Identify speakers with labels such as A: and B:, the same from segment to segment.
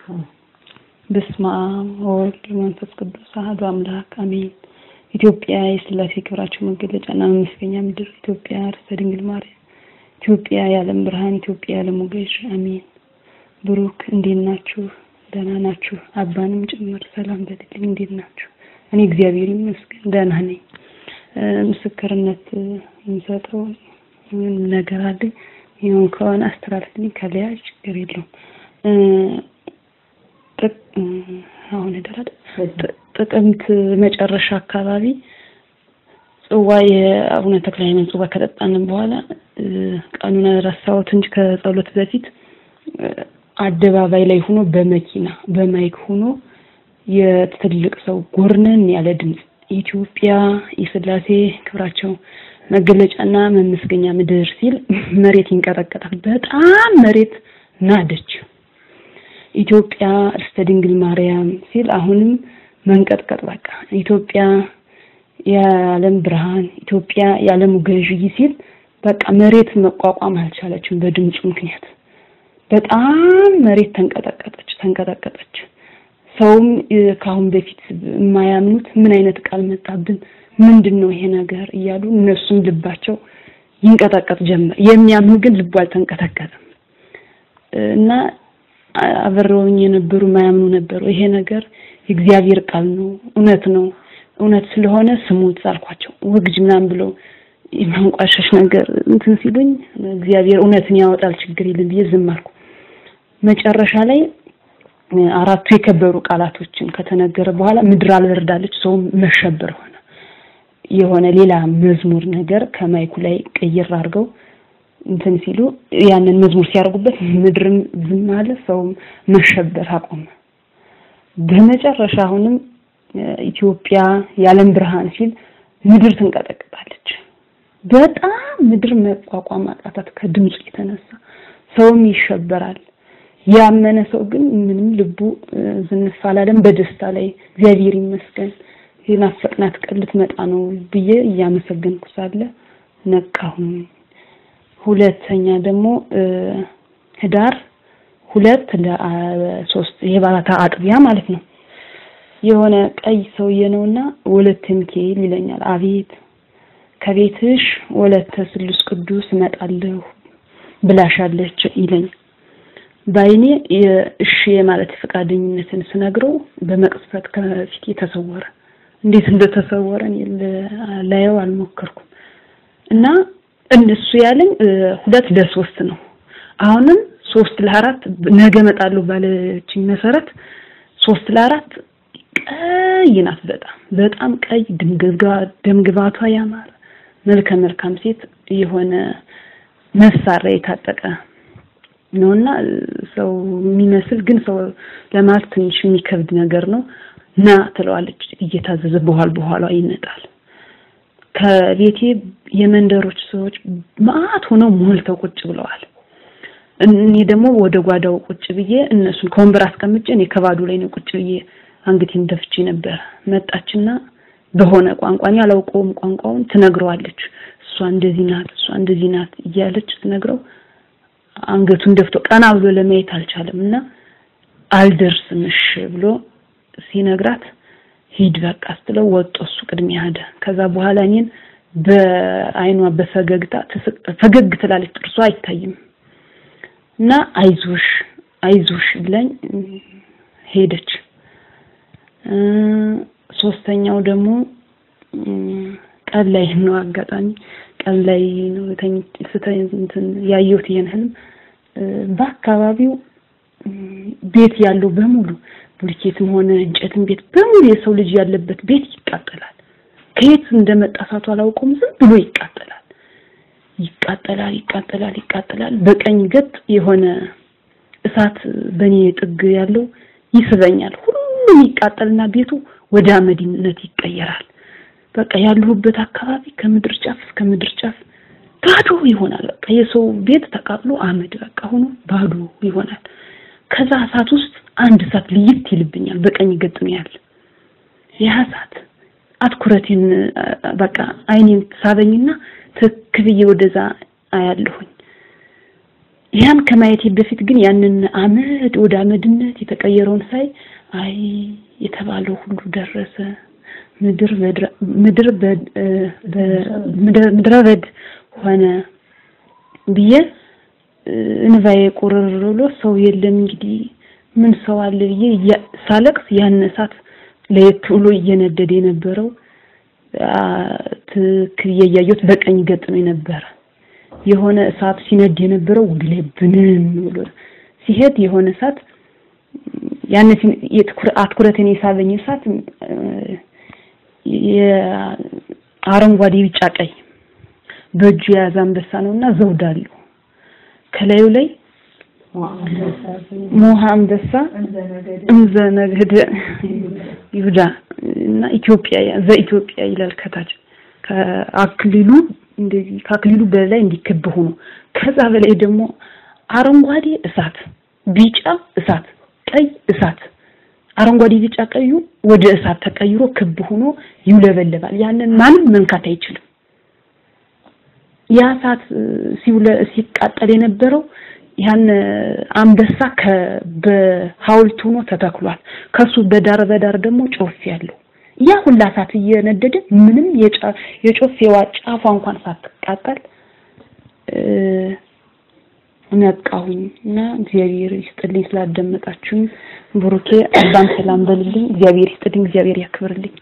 A: በስመ አብ ወወልድ ወመንፈስ ቅዱስ አሐዱ አምላክ አሜን። ኢትዮጵያ የሥላሴ ክብራቸው መገለጫና መመስገኛ ምድር፣ ኢትዮጵያ ርዕሰ ድንግል ማርያም፣ ኢትዮጵያ የዓለም ብርሃን፣ ኢትዮጵያ የዓለም ሞገስ አሜን። ብሩክ እንዴት ናችሁ? ደህና ናችሁ? አባንም ጭምር ሰላም በልልኝ። እንዴት ናችሁ? እኔ እግዚአብሔር ይመስገን ደህና ነኝ። ምስክርነት የምሰጠው ምን ነገር አለ? ይሁን ከሆነ አስተላልፍልኝ፣ ከለያ ችግር የለውም። አሁን ደራደ ጥቅምት መጨረሻ አካባቢ ጽዋ የአቡነ ተክለ ሃይማኖት ጽዋ ከጠጣንን በኋላ ቀኑን ረሳሁት እንጂ ከጸሎት በፊት አደባባይ ላይ ሆኖ በመኪና በማይክ ሆኖ የትልቅ ሰው ጎርነን ያለ ድምፅ ኢትዮጵያ የሥላሴ ክብራቸው መገለጫና መመስገኛ ምድር ሲል መሬት ይንቀጠቀጣል። በጣም መሬት ናደች። ኢትዮጵያ ርስተ ድንግል ማርያም ሲል አሁንም መንቀጥቀጥ በቃ ኢትዮጵያ የዓለም ብርሃን ኢትዮጵያ የዓለም ገዢ ሲል በቃ መሬት መቋቋም አልቻለችም። በድምፁ ምክንያት በጣም መሬት ተንቀጠቀጠች ተንቀጠቀጠች። ሰውም ከአሁን በፊት የማያምኑት ምን አይነት ቃል መጣብን፣ ምንድን ነው ይሄ ነገር እያሉ እነሱም ልባቸው ይንቀጠቀጥ ጀመር። የሚያምኑ ግን ልቡ አልተንቀጠቀጠም እና አብረውኝ የነበሩ ማያምኑ ነበሩ። ይሄ ነገር የእግዚአብሔር ቃል ነው፣ እውነት ነው፣ እውነት ስለሆነ ስሙት አልኳቸው። ወግጅ ምናምን ብለው የማንቋሸሽ ነገር እንትን ሲሉኝ እግዚአብሔር እውነትን ያወጣል ችግር የለም ብዬ ዝም አልኩ። መጨረሻ ላይ አራቱ የከበሩ ቃላቶችን ከተነገረ በኋላ ምድር አልበርዳለች፣ ሰውም መሸበር ሆነ። የሆነ ሌላ መዝሙር ነገር ከማይኩ ላይ ቀይር አድርገው እንትን ሲሉ ያንን መዝሙር ሲያደርጉበት ምድርም ዝም አለ፣ ሰውም መሸበር አቆመ። በመጨረሻ አሁንም ኢትዮጵያ የዓለም ብርሃን ሲል ምድር ትንቀጠቅጣለች። በጣም ምድር መቋቋም አቃታት ከድምፁ የተነሳ ሰውም ይሸበራል። ያመነ ሰው ግን ምንም ልቡ ዝንፍ አላለም። በደስታ ላይ እግዚአብሔር ይመስገን የናፈቅናት ቀን ልትመጣ ነው ብዬ እያመሰገንኩ ሳለ ነቃሁኝ። ሁለተኛ ደግሞ ህዳር ሁለት ለሶስት የባታ አጥቢያ ማለት ነው። የሆነ ቀይ ሰውዬ ነውና ወለተ ሚካኤል ይለኛል። አቤት ከቤትሽ ወለተ ስሉስ ቅዱስ እመጣለሁ ብላሻለች ይለኛል። በአይኔ እሺ የማለት ፈቃደኝነትን ስነግረው በመቅጽበት ከፊቴ ተሰወረ። እንዴት እንደተሰወረ ላየው አልሞከርኩም እና እነሱ ያለኝ ሁለት ለሶስት ነው። አሁንም ሶስት ለአራት ነገ እመጣለሁ ባለችኝ መሰረት ሶስት ለአራት ቀይ ናት። በጣም በጣም ቀይ ደምግባቷ ያማረ መልከ መልካም ሴት የሆነ መሳሪያ የታጠቀ ነውና ሰው የሚመስል ግን ሰው ለማለት ትንሽ የሚከብድ ነገር ነው። ና ትለዋለች እየታዘዘ በኋላ በኋላ ይመጣል። ከቤቴ የመንደሮች ሰዎች ማአት ሆነው ሞልተው ቁጭ ብለዋል። እኔ ደግሞ ወደ ጓዳው ቁጭ ብዬ እነሱን ከወንበር አስቀምጬ እኔ ከባዶ ላይ ነው ቁጭ ብዬ አንገቴን ደፍቼ ነበር። መጣችና በሆነ ቋንቋ እኔ አላውቀውም ቋንቋውን ትነግረዋለች። እሷ እንደዚህ ናት፣ እሷ እንደዚህ ናት እያለች ትነግረው አንገቱን ደፍቶ ቀና ብሎ ለማየት አልቻለም እና አልደርስም እሺ ብሎ ሲነግራት ሂድ በቃ ስትለው ወጦ እሱ ቅድሚያ ሄደ። ከዛ በኋላ እኔን በአይኗ በፈገግታ ፈገግ ትላለች፣ ጥርሷ አይታይም እና አይዞሽ አይዞሽ ብለኝ ሄደች። ሶስተኛው ደግሞ ቀን ላይ ነው አጋጣሚ ቀን ላይ ነው እንትን ያየሁት ይሄን ህልም በአካባቢው ቤት ያለው በሙሉ ቡልኬትም ሆነ እንጨትም ቤት በሙሉ የሰው ልጅ ያለበት ቤት ይቃጠላል። ከየት እንደመጣ እሳቱ አላውቀውም። ዝም ብሎ ይቃጠላል፣ ይቃጠላል፣ ይቃጠላል፣ ይቃጠላል። በቀኝ ገጥ የሆነ እሳት በኔ ጥግ ያለው ይስበኛል። ሁሉም ይቃጠልና ቤቱ ወደ አመድነት ይቀየራል። በቃ ያለሁበት አካባቢ ከምድር ጫፍ እስከ ምድር ጫፍ ባዶ ይሆናል። በቃ የሰው ቤት ተቃጥሎ አመድ በቃ ሆኖ ባዶ ይሆናል። ከዛ እሳት ውስጥ አንድ እሳት ልይት ይልብኛል። በቀኝ ገጥ ነው ያለ ያ እሳት አትኩረቴን በቃ አይኔን ሳበኝና ትክ ብዬ ወደዛ አያለሁኝ። ያን ከማየቴ በፊት ግን ያንን አመድ ወደ አመድነት የተቀየረውን ሳይ አይ የተባለው ሁሉ ደረሰ፣ ምድር ምድር ምድረ በድ ሆነ ብዬ እንባዬ ቁርር ብሎ ሰው የለም እንግዲህ ምን ሰው አለ ብዬ ሳለቅስ ያን እሳት ለየት ብሎ እየነደደ የነበረው ትክክል እያየሁት በቀኝ ገጥሞኝ ነበረ። የሆነ እሳት ሲነድ የነበረው ወደ ላይ ብንን ብሎ ሲሄድ የሆነ እሳት ያን አትኩረትን የሳበኝ እሳት የአረንጓዴ ቢጫ ቀይ በእጁ የያዘ አንበሳ ነውና ዘውድ አለው ከላዩ ላይ ሞሃ አንበሳ እንዘ ነገደ ይሁዳ እና ኢትዮጵያ ዘኢትዮጵያ ይላል ከታች ከአክሊሉ እንደዚህ ከአክሊሉ በላይ እንዲከብ ሆኖ ከዛ በላይ ደግሞ አረንጓዴ እሳት፣ ቢጫ እሳት፣ ቀይ እሳት አረንጓዴ ቢጫ ቀዩ ወደ እሳት ተቀይሮ ክብ ሆኖ ይውለበለባል። ያንን ማንም መንካት አይችልም። ያ እሳት ሲውለ ሲቃጠል የነበረው ያን አንበሳ በሐውልት ሆኖ ተተክሏል። ከሱ በዳር በዳር ደግሞ ጮፍ ያለው ያ ሁላ እሳት እየነደደ ምንም የጮፌዋ ጫፏ እንኳን ሳትቃጠል ነቃሁኝ እና እግዚአብሔር ይስጥልኝ ስላዳመጣችሁኝ። ብሩኬ አባን ሰላም በልልኝ። እግዚአብሔር ይስጥልኝ፣ እግዚአብሔር ያክብርልኝ።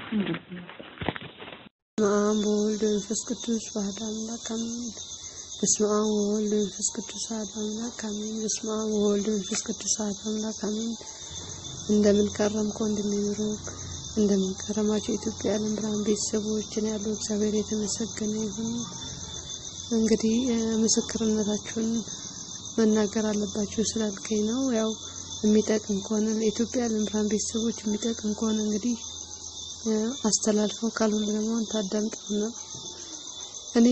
B: በስመ አብ ወወልድ ወመንፈስ ቅዱስ አሐዱ አምላክ አሜን። በስመ አብ ወወልድ ወመንፈስ ቅዱስ አሐዱ አምላክ አሜን። በስመ አብ ወወልድ ወመንፈስ ቅዱስ አሐዱ አምላክ አሜን። እንደምን ከረምክ ወንድሜ ብሩክ? እንደምን ከረማችሁ የኢትዮጵያ ዓለም ብርሃን ቤተሰቦችን ያለው እግዚአብሔር የተመሰገነ ይሁን። እንግዲህ ምስክርነታችሁን መናገር አለባችሁ ስላልከኝ ነው። ያው የሚጠቅም ከሆነ ለኢትዮጵያ ዓለም ብርሃን ቤተሰቦች የሚጠቅም ከሆነ እንግዲህ አስተላልፈው ካልሆነ ደግሞ ታዳምጡና እኔ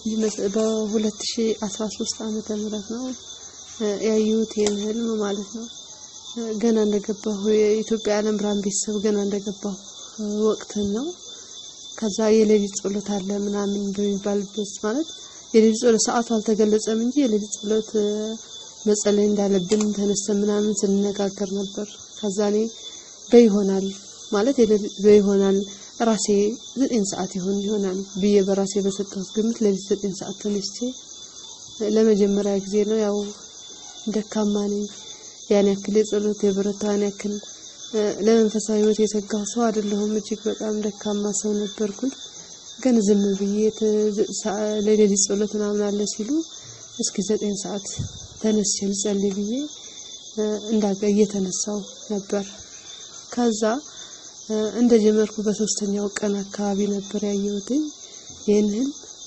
B: በ2013 ዓመተ ምህረት ነው ያየሁት ይህን ህልም ማለት ነው። ገና እንደገባሁ የኢትዮጵያ ዓለም ብርሃን ቤተሰብ ገና እንደገባሁ ወቅትን ነው። ከዛ የሌሊት ጸሎት አለ ምናምን በሚባልበት ማለት የሌሊት ጸሎት ሰዓቱ አልተገለጸም እንጂ የሌሊት ጸሎት መጸለይ እንዳለብን ተነስተን ምናምን ስንነጋገር ነበር። ከዛ እኔ በይሆናል ማለት በይሆናል ራሴ ዘጠኝ ሰዓት ይሆን ይሆናል ብዬ በራሴ በሰጠሁት ግምት ሌሊት ዘጠኝ ሰዓት ተነስቼ ለመጀመሪያ ጊዜ ነው። ያው ደካማ ነኝ። ያን ያክል የጸሎት የበረታው ያን ያክል ለመንፈሳዊ ሕይወት የተጋሁ ሰው አይደለሁም። እጅግ በጣም ደካማ ሰው ነበርኩኝ። ግን ዝም ብዬ ለሌሊት ጸሎት ምናምን አለ ሲሉ እስኪ ዘጠኝ ሰዓት ተነስቼ ልጸልይ ብዬ እንዳገ እየተነሳው ነበር። ከዛ እንደጀመርኩ በሶስተኛው ቀን አካባቢ ነበር ያየሁትኝ ይህንን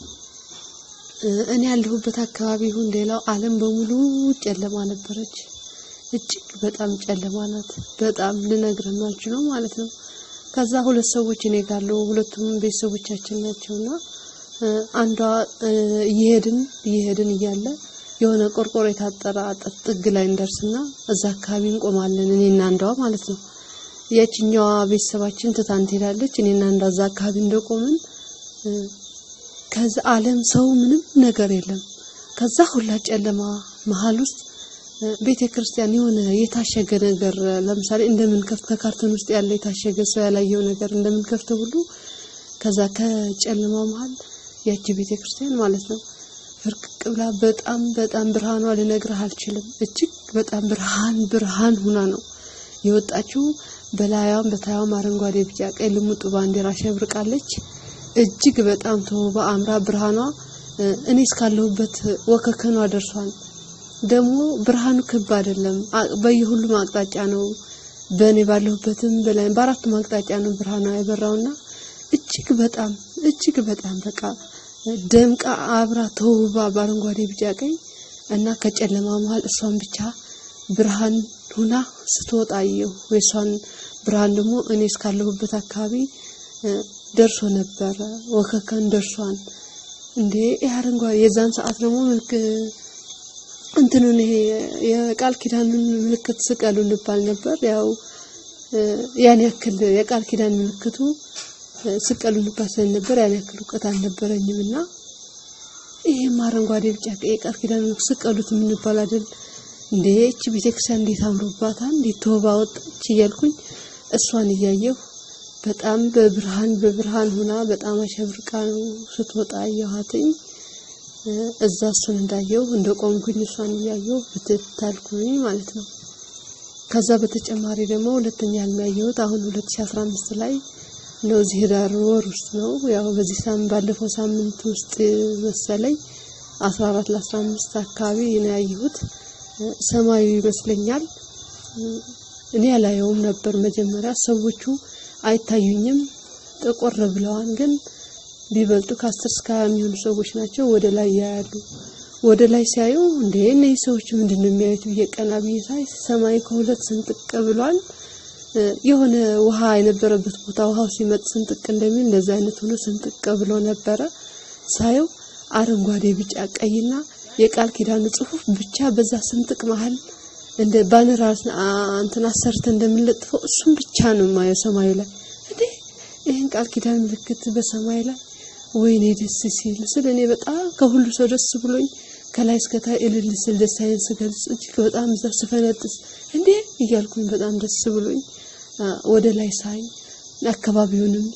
B: እኔ ያለሁበት አካባቢ ይሁን ሌላው ዓለም በሙሉ ጨለማ ነበረች። እጅግ በጣም ጨለማ ናት። በጣም ልነግርህ ነው ማለት ነው። ከዛ ሁለት ሰዎች እኔ ጋር አሉ። ሁለቱም ቤተሰቦቻችን ናቸውና አንዷ እየሄድን እየሄድን እያለ የሆነ ቆርቆሮ የታጠረ አጥር ጥግ ላይ እንደርስና እዛ አካባቢ እንቆማለን። እኔና አንዷ ማለት ነው። ያችኛዋ ቤተሰባችን ትታን ትሄዳለች። እኔና አንዷ እዛ አካባቢ እንደቆምን ከዛ ዓለም ሰው ምንም ነገር የለም። ከዛ ሁላ ጨለማ መሀል ውስጥ ቤተ ክርስቲያን የሆነ የታሸገ ነገር ለምሳሌ እንደምንከፍት ከካርቶን ውስጥ ያለ የታሸገ ሰው ያላየው ነገር እንደምንከፍተው ሁሉ ከዛ ከጨለማ መሀል ያቺ ቤተ ክርስቲያን ማለት ነው ፍርቅቅ ብላ በጣም በጣም ብርሃኗ ልነግርህ አልችልም። እጅግ በጣም ብርሃን ብርሃን ሁና ነው የወጣችው። በላያም በታያም አረንጓዴ፣ ቢጫ፣ ቀይ ልሙጡ ባንዲራ ሸብርቃለች። እጅግ በጣም ተውባ አምራ ብርሃኗ እኔ እስካለሁበት ወከከኗ ደርሷል። ደግሞ ብርሃኑ ክብ አይደለም፣ በየሁሉም አቅጣጫ ነው። በእኔ ባለሁበትም በላይ በአራቱም አቅጣጫ ነው ብርሃኗ የበራውና እጅግ በጣም እጅግ በጣም በቃ ደምቃ አብራ ተውባ በአረንጓዴ ቢጫ ቀይ እና ከጨለማ መሀል እሷን ብቻ ብርሃን ሁና ስትወጣ አየሁ። የእሷን ብርሃን ደግሞ እኔ እስካለሁበት አካባቢ ደርሶ ነበረ። ወከከን ደርሷን እንዴ አረንጓዴ የዛን ሰዓት ደግሞ እንትኑን ይሄ የቃል ኪዳኑን ምልክት ስቀሉ እንባል ነበር። ያው ያን ያክል የቃል ኪዳን ምልክቱ ስቀሉ እንባል ስለነበር ያን ያክል እውቀት አልነበረኝም እና ይሄም አረንጓዴ ቢጫ ቀይ ቃል ኪዳን ስቀሉት የምንባል አይደል እንዴ? እቺ ቤተክርስቲያን እንዴት አምሮባታል፣ እንዴት ተውባ ወጣች እያልኩኝ እሷን እያየሁ በጣም በብርሃን በብርሃን ሆና በጣም አሸብርቃ ነው ስትወጣ አየኋትኝ። እዛ እሱን እንዳየሁ እንደ ቆምኩኝ እሷን እያየሁ ብትታልኩኝ ማለት ነው። ከዛ በተጨማሪ ደግሞ ሁለተኛ ህልም ያየሁት አሁን 2015 ላይ ነው። እዚህ ህዳር ወር ውስጥ ነው። ያው በዚህ ሳምንት ባለፈው ሳምንት ውስጥ መሰለኝ 14 ለ15 አካባቢ ነው ያየሁት። ሰማዩ ይመስለኛል። እኔ ያላየውም ነበር መጀመሪያ። ሰዎቹ አይታዩኝም፣ ጥቁር ብለዋል። ግን ቢበልጡ ከአስር እስከ ሃያ የሚሆኑ ሰዎች ናቸው። ወደ ላይ ያያሉ። ወደ ላይ ሲያዩ እንዴ እነዚህ ሰዎች ምንድን ነው የሚያዩት ብዬ ቀና ብዬ ሳይ ሰማይ ከሁለት ስንጥቅ ብሏል። የሆነ ውሃ የነበረበት ቦታ ውሃው ሲመጥ ስንጥቅ እንደሚል እንደዛ አይነት ሆኖ ስንጥቅ ብሎ ነበረ። ሳየው አረንጓዴ፣ ቢጫ፣ ቀይና የቃል ኪዳኑ ጽሑፍ ብቻ በዛ ስንጥቅ መሀል እንደ ባነር እንትን አሰርተ እንደምንለጥፈው እሱም ብቻ ነው የማየው ሰማዩ ላይ እንዴ ይህን ቃል ኪዳን ምልክት በሰማይ ላይ ወይኔ ደስ ሲል ስል እኔ በጣም ከሁሉ ሰው ደስ ብሎኝ ከላይ እስከታይ እልል ስል ደስታዬን ስገልጽ እጅግ በጣም እዛ ስፈነጥስ እንዴ እያልኩኝ በጣም ደስ ብሎኝ ወደ ላይ ሳይ አካባቢውንም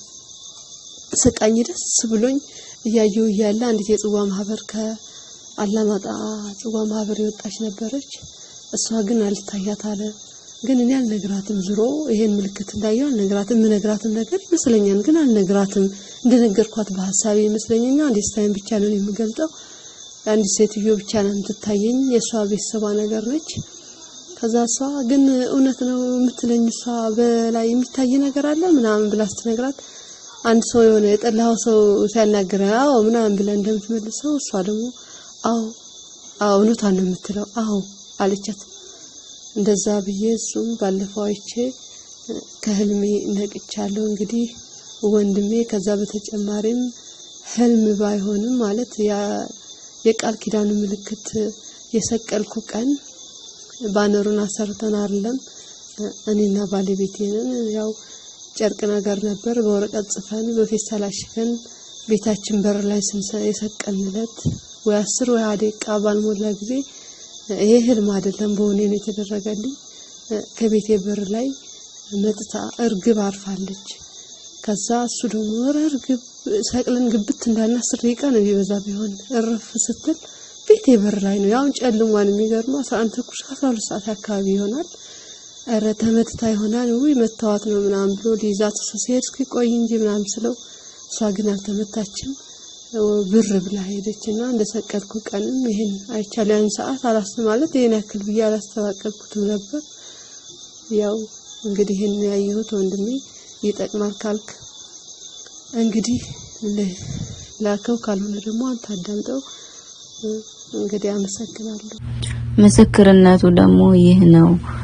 B: ስቃኝ ደስ ብሎኝ እያየው እያለ አንዲት የጽዋ ማህበር ከአላማጣ ጽዋ ማህበር የወጣች ነበረች። እሷ ግን አልታያት አለ። ግን እኔ አልነግራትም። ዙሮ ይሄን ምልክት እንዳየው አልነግራትም። የምነግራትም ነገር ይመስለኛል፣ ግን አልነግራትም። እንደነገርኳት በሀሳቤ ይመስለኛል። ደስታዬን ብቻ ነው የምገልጠው። አንዲት ሴትዮ ብቻ ነው የምትታየኝ። የእሷ ቤተሰቧ ነገር ነች። ከዛ እሷ ግን እውነት ነው የምትለኝ እሷ በላይ የሚታይ ነገር አለ ምናምን ብላ ስትነግራት አንድ ሰው የሆነ የጠላኸው ሰው ሲያናግረ አዎ ምናምን ብለን እንደምትመልሰው እሷ ደግሞ አዎ አዎ እውነቷን ነው የምትለው አዎ አለቻት። እንደዛ ብዬ እሱም ባለፈው አይቼ ከህልሜ ነቅቻለሁ። እንግዲህ ወንድሜ ከዛ በተጨማሪም ህልም ባይሆንም ማለት የቃል ኪዳኑ ምልክት የሰቀልኩ ቀን ባነሩን አሰርተን አይደለም እኔና ባለቤቴንን ያው ጨርቅ ነገር ነበር በወረቀት ጽፈን በፌስታል አሽገን ቤታችን በር ላይ የሰቀልንለት ወይ አስር ወይ ሃያ ደቂቃ ባልሞላ ጊዜ ይሄ ህልም አይደለም፣ በሆኔ ነው የተደረገልኝ። ከቤቴ በር ላይ መጥታ እርግብ አርፋለች። ከዛ እሱ ደግሞ ኧረ እርግብ ሰቅለን ግብት እንዳልን አስር ደቂቃ ነው ቢበዛ ቢሆን እርፍ ስትል ቤቴ በር ላይ ነው። ያውን ጨልሟን የሚገርመው አስራ አንድ ተኩል አስራ ሁለት ሰዓት አካባቢ ይሆናል። ኧረ ተመትታ ይሆናል ውይ መታወት ነው ምናምን ብሎ ሊይዛት እሱ ሲሄድ እስኪ ቆይ እንጂ ምናምን ስለው እሷ ግን አልተመታችም። ብር ብላ ሄደች እና እንደ ሰቀልኩ ቀንም ይሄን አይቻለሁ። ያን ሰዓት አላስ ማለት ይሄን ያክል ብዬ አላስተባቀልኩትም ነበር። ያው እንግዲህ ይሄን ያየሁት ወንድሜ ይጠቅማል ካልክ እንግዲህ ላከው፣ ካልሆነ ደግሞ አንተ አዳምጠው። እንግዲህ አመሰግናለሁ።
C: ምስክርነቱ ደግሞ ይህ ነው።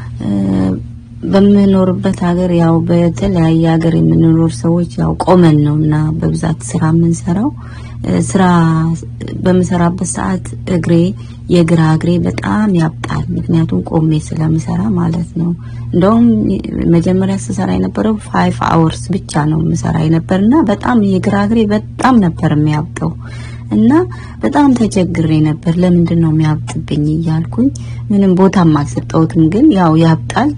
C: በምኖርበት ሀገር ያው በተለያየ ሀገር የምንኖር ሰዎች ያው ቆመን ነው እና በብዛት ስራ የምንሰራው። ስራ በምሰራበት ሰዓት እግሬ የግራ እግሬ በጣም ያብጣል። ምክንያቱም ቆሜ ስለምሰራ ማለት ነው። እንደውም መጀመሪያ ስሰራ የነበረው ፋይቭ አወርስ ብቻ ነው የምሰራ የነበርና በጣም የግራ እግሬ በጣም ነበር የሚያብጠው እና በጣም ተቸግሬ ነበር። ለምንድን ነው የሚያብጥብኝ እያልኩኝ ምንም ቦታም አልሰጠሁትም። ግን ያው ያብጣል።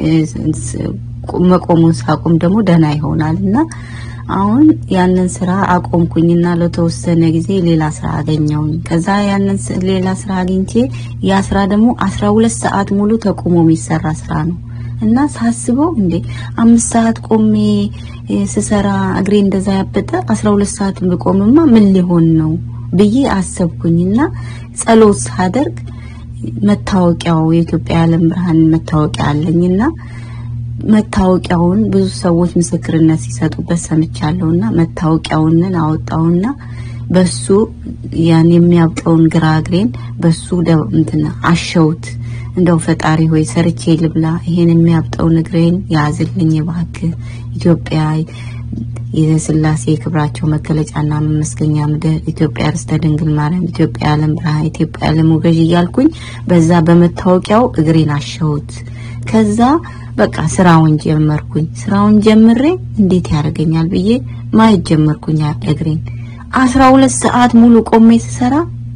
C: መቆሙን ሳቆም ደግሞ ደህና ይሆናል እና አሁን ያንን ስራ አቆምኩኝና ለተወሰነ ጊዜ ሌላ ስራ አገኘውኝ። ከዛ ያንን ሌላ ስራ አግኝቼ ያ ስራ ደግሞ አስራ ሁለት ሰዓት ሙሉ ተቆሞ የሚሰራ ስራ ነው እና ሳስበው እንዴ አምስት ሰዓት ቆሜ ስሰራ እግሬ እንደዛ ያበጠ አስራ ሁለት ሰዓት ብቆምማ ምን ሊሆን ነው ብዬ አሰብኩኝና ጸሎት ሳደርግ መታወቂያው የኢትዮጵያ የዓለም ብርሃን መታወቂያ አለኝና መታወቂያውን ብዙ ሰዎች ምስክርነት ሲሰጡበት ሰምቻለሁና መታወቂያውንን አወጣውና በሱ ያን የሚያብጠውን ግራ እግሬን በሱ እንትና አሸውት። እንደው ፈጣሪ ሆይ ሰርቼ ልብላ፣ ይሄን የሚያብጠውን እግሬን ያዝልኝ እባክህ። ኢትዮጵያ የስላሴ ክብራቸው መገለጫና መመስገኛ ምድር፣ ኢትዮጵያ ርስተ ድንግል ማርያም፣ ኢትዮጵያ የዓለም ብርሃን፣ ኢትዮጵያ የዓለም ገዥ እያልኩኝ በዛ በመታወቂያው እግሬን አሸሁት። ከዛ በቃ ስራውን ጀመርኩኝ። ስራውን ጀምሬ እንዴት ያደርገኛል ብዬ ማየት ጀመርኩኝ እግሬን። አስራ ሁለት ሰዓት ሙሉ ቆሜ ስሰራ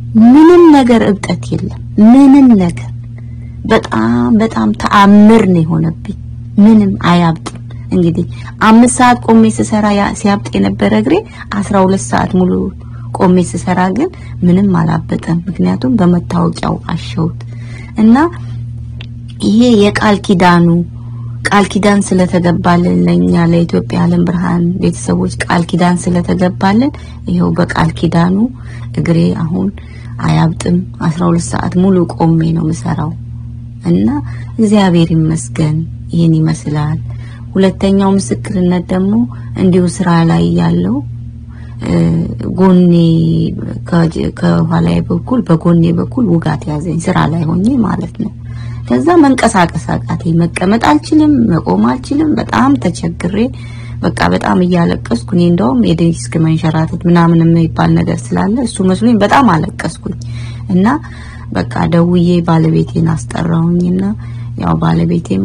C: ምንም ነገር እብጠት የለም። ምንም ነገር በጣም በጣም ተአምር ነው የሆነብኝ። ምንም አያብጥም። እንግዲህ አምስት ሰዓት ቆሜ ስሰራ ያ- ሲያብጥ የነበረ እግሬ አስራ ሁለት ሰዓት ሙሉ ቆሜ ስሰራ ግን ምንም አላበጠም። ምክንያቱም በመታወቂያው አሸውት እና ይሄ የቃል ኪዳኑ ቃል ኪዳን ስለተገባልን ለኛ ለኢትዮጵያ ዓለም ብርሃን ቤተሰቦች ቃል ኪዳን ስለተገባልን ይሄው በቃል ኪዳኑ እግሬ አሁን አያብጥም። 12 ሰዓት ሙሉ ቆሜ ነው ምሰራው እና እግዚአብሔር ይመስገን ይህን ይመስላል። ሁለተኛው ምስክርነት ደግሞ እንዲሁ ስራ ላይ ያለው እ፣ ጎኔ ከ- ከኋላዬ በኩል በጎኔ በኩል ውጋት ያዘኝ ስራ ላይ ሆኜ ማለት ነው። ከዛ መንቀሳቀስ አቃተኝ። መቀመጥ አልችልም፣ መቆም አልችልም። በጣም ተቸግሬ በቃ በጣም እያለቀስኩ እኔ እንደውም የዲስክ መንሸራተት ምናምን የሚባል ነገር ስላለ እሱ መስሎኝ በጣም አለቀስኩኝ እና በቃ ደውዬ ባለቤቴን አስጠራሁኝና ያው ባለቤቴም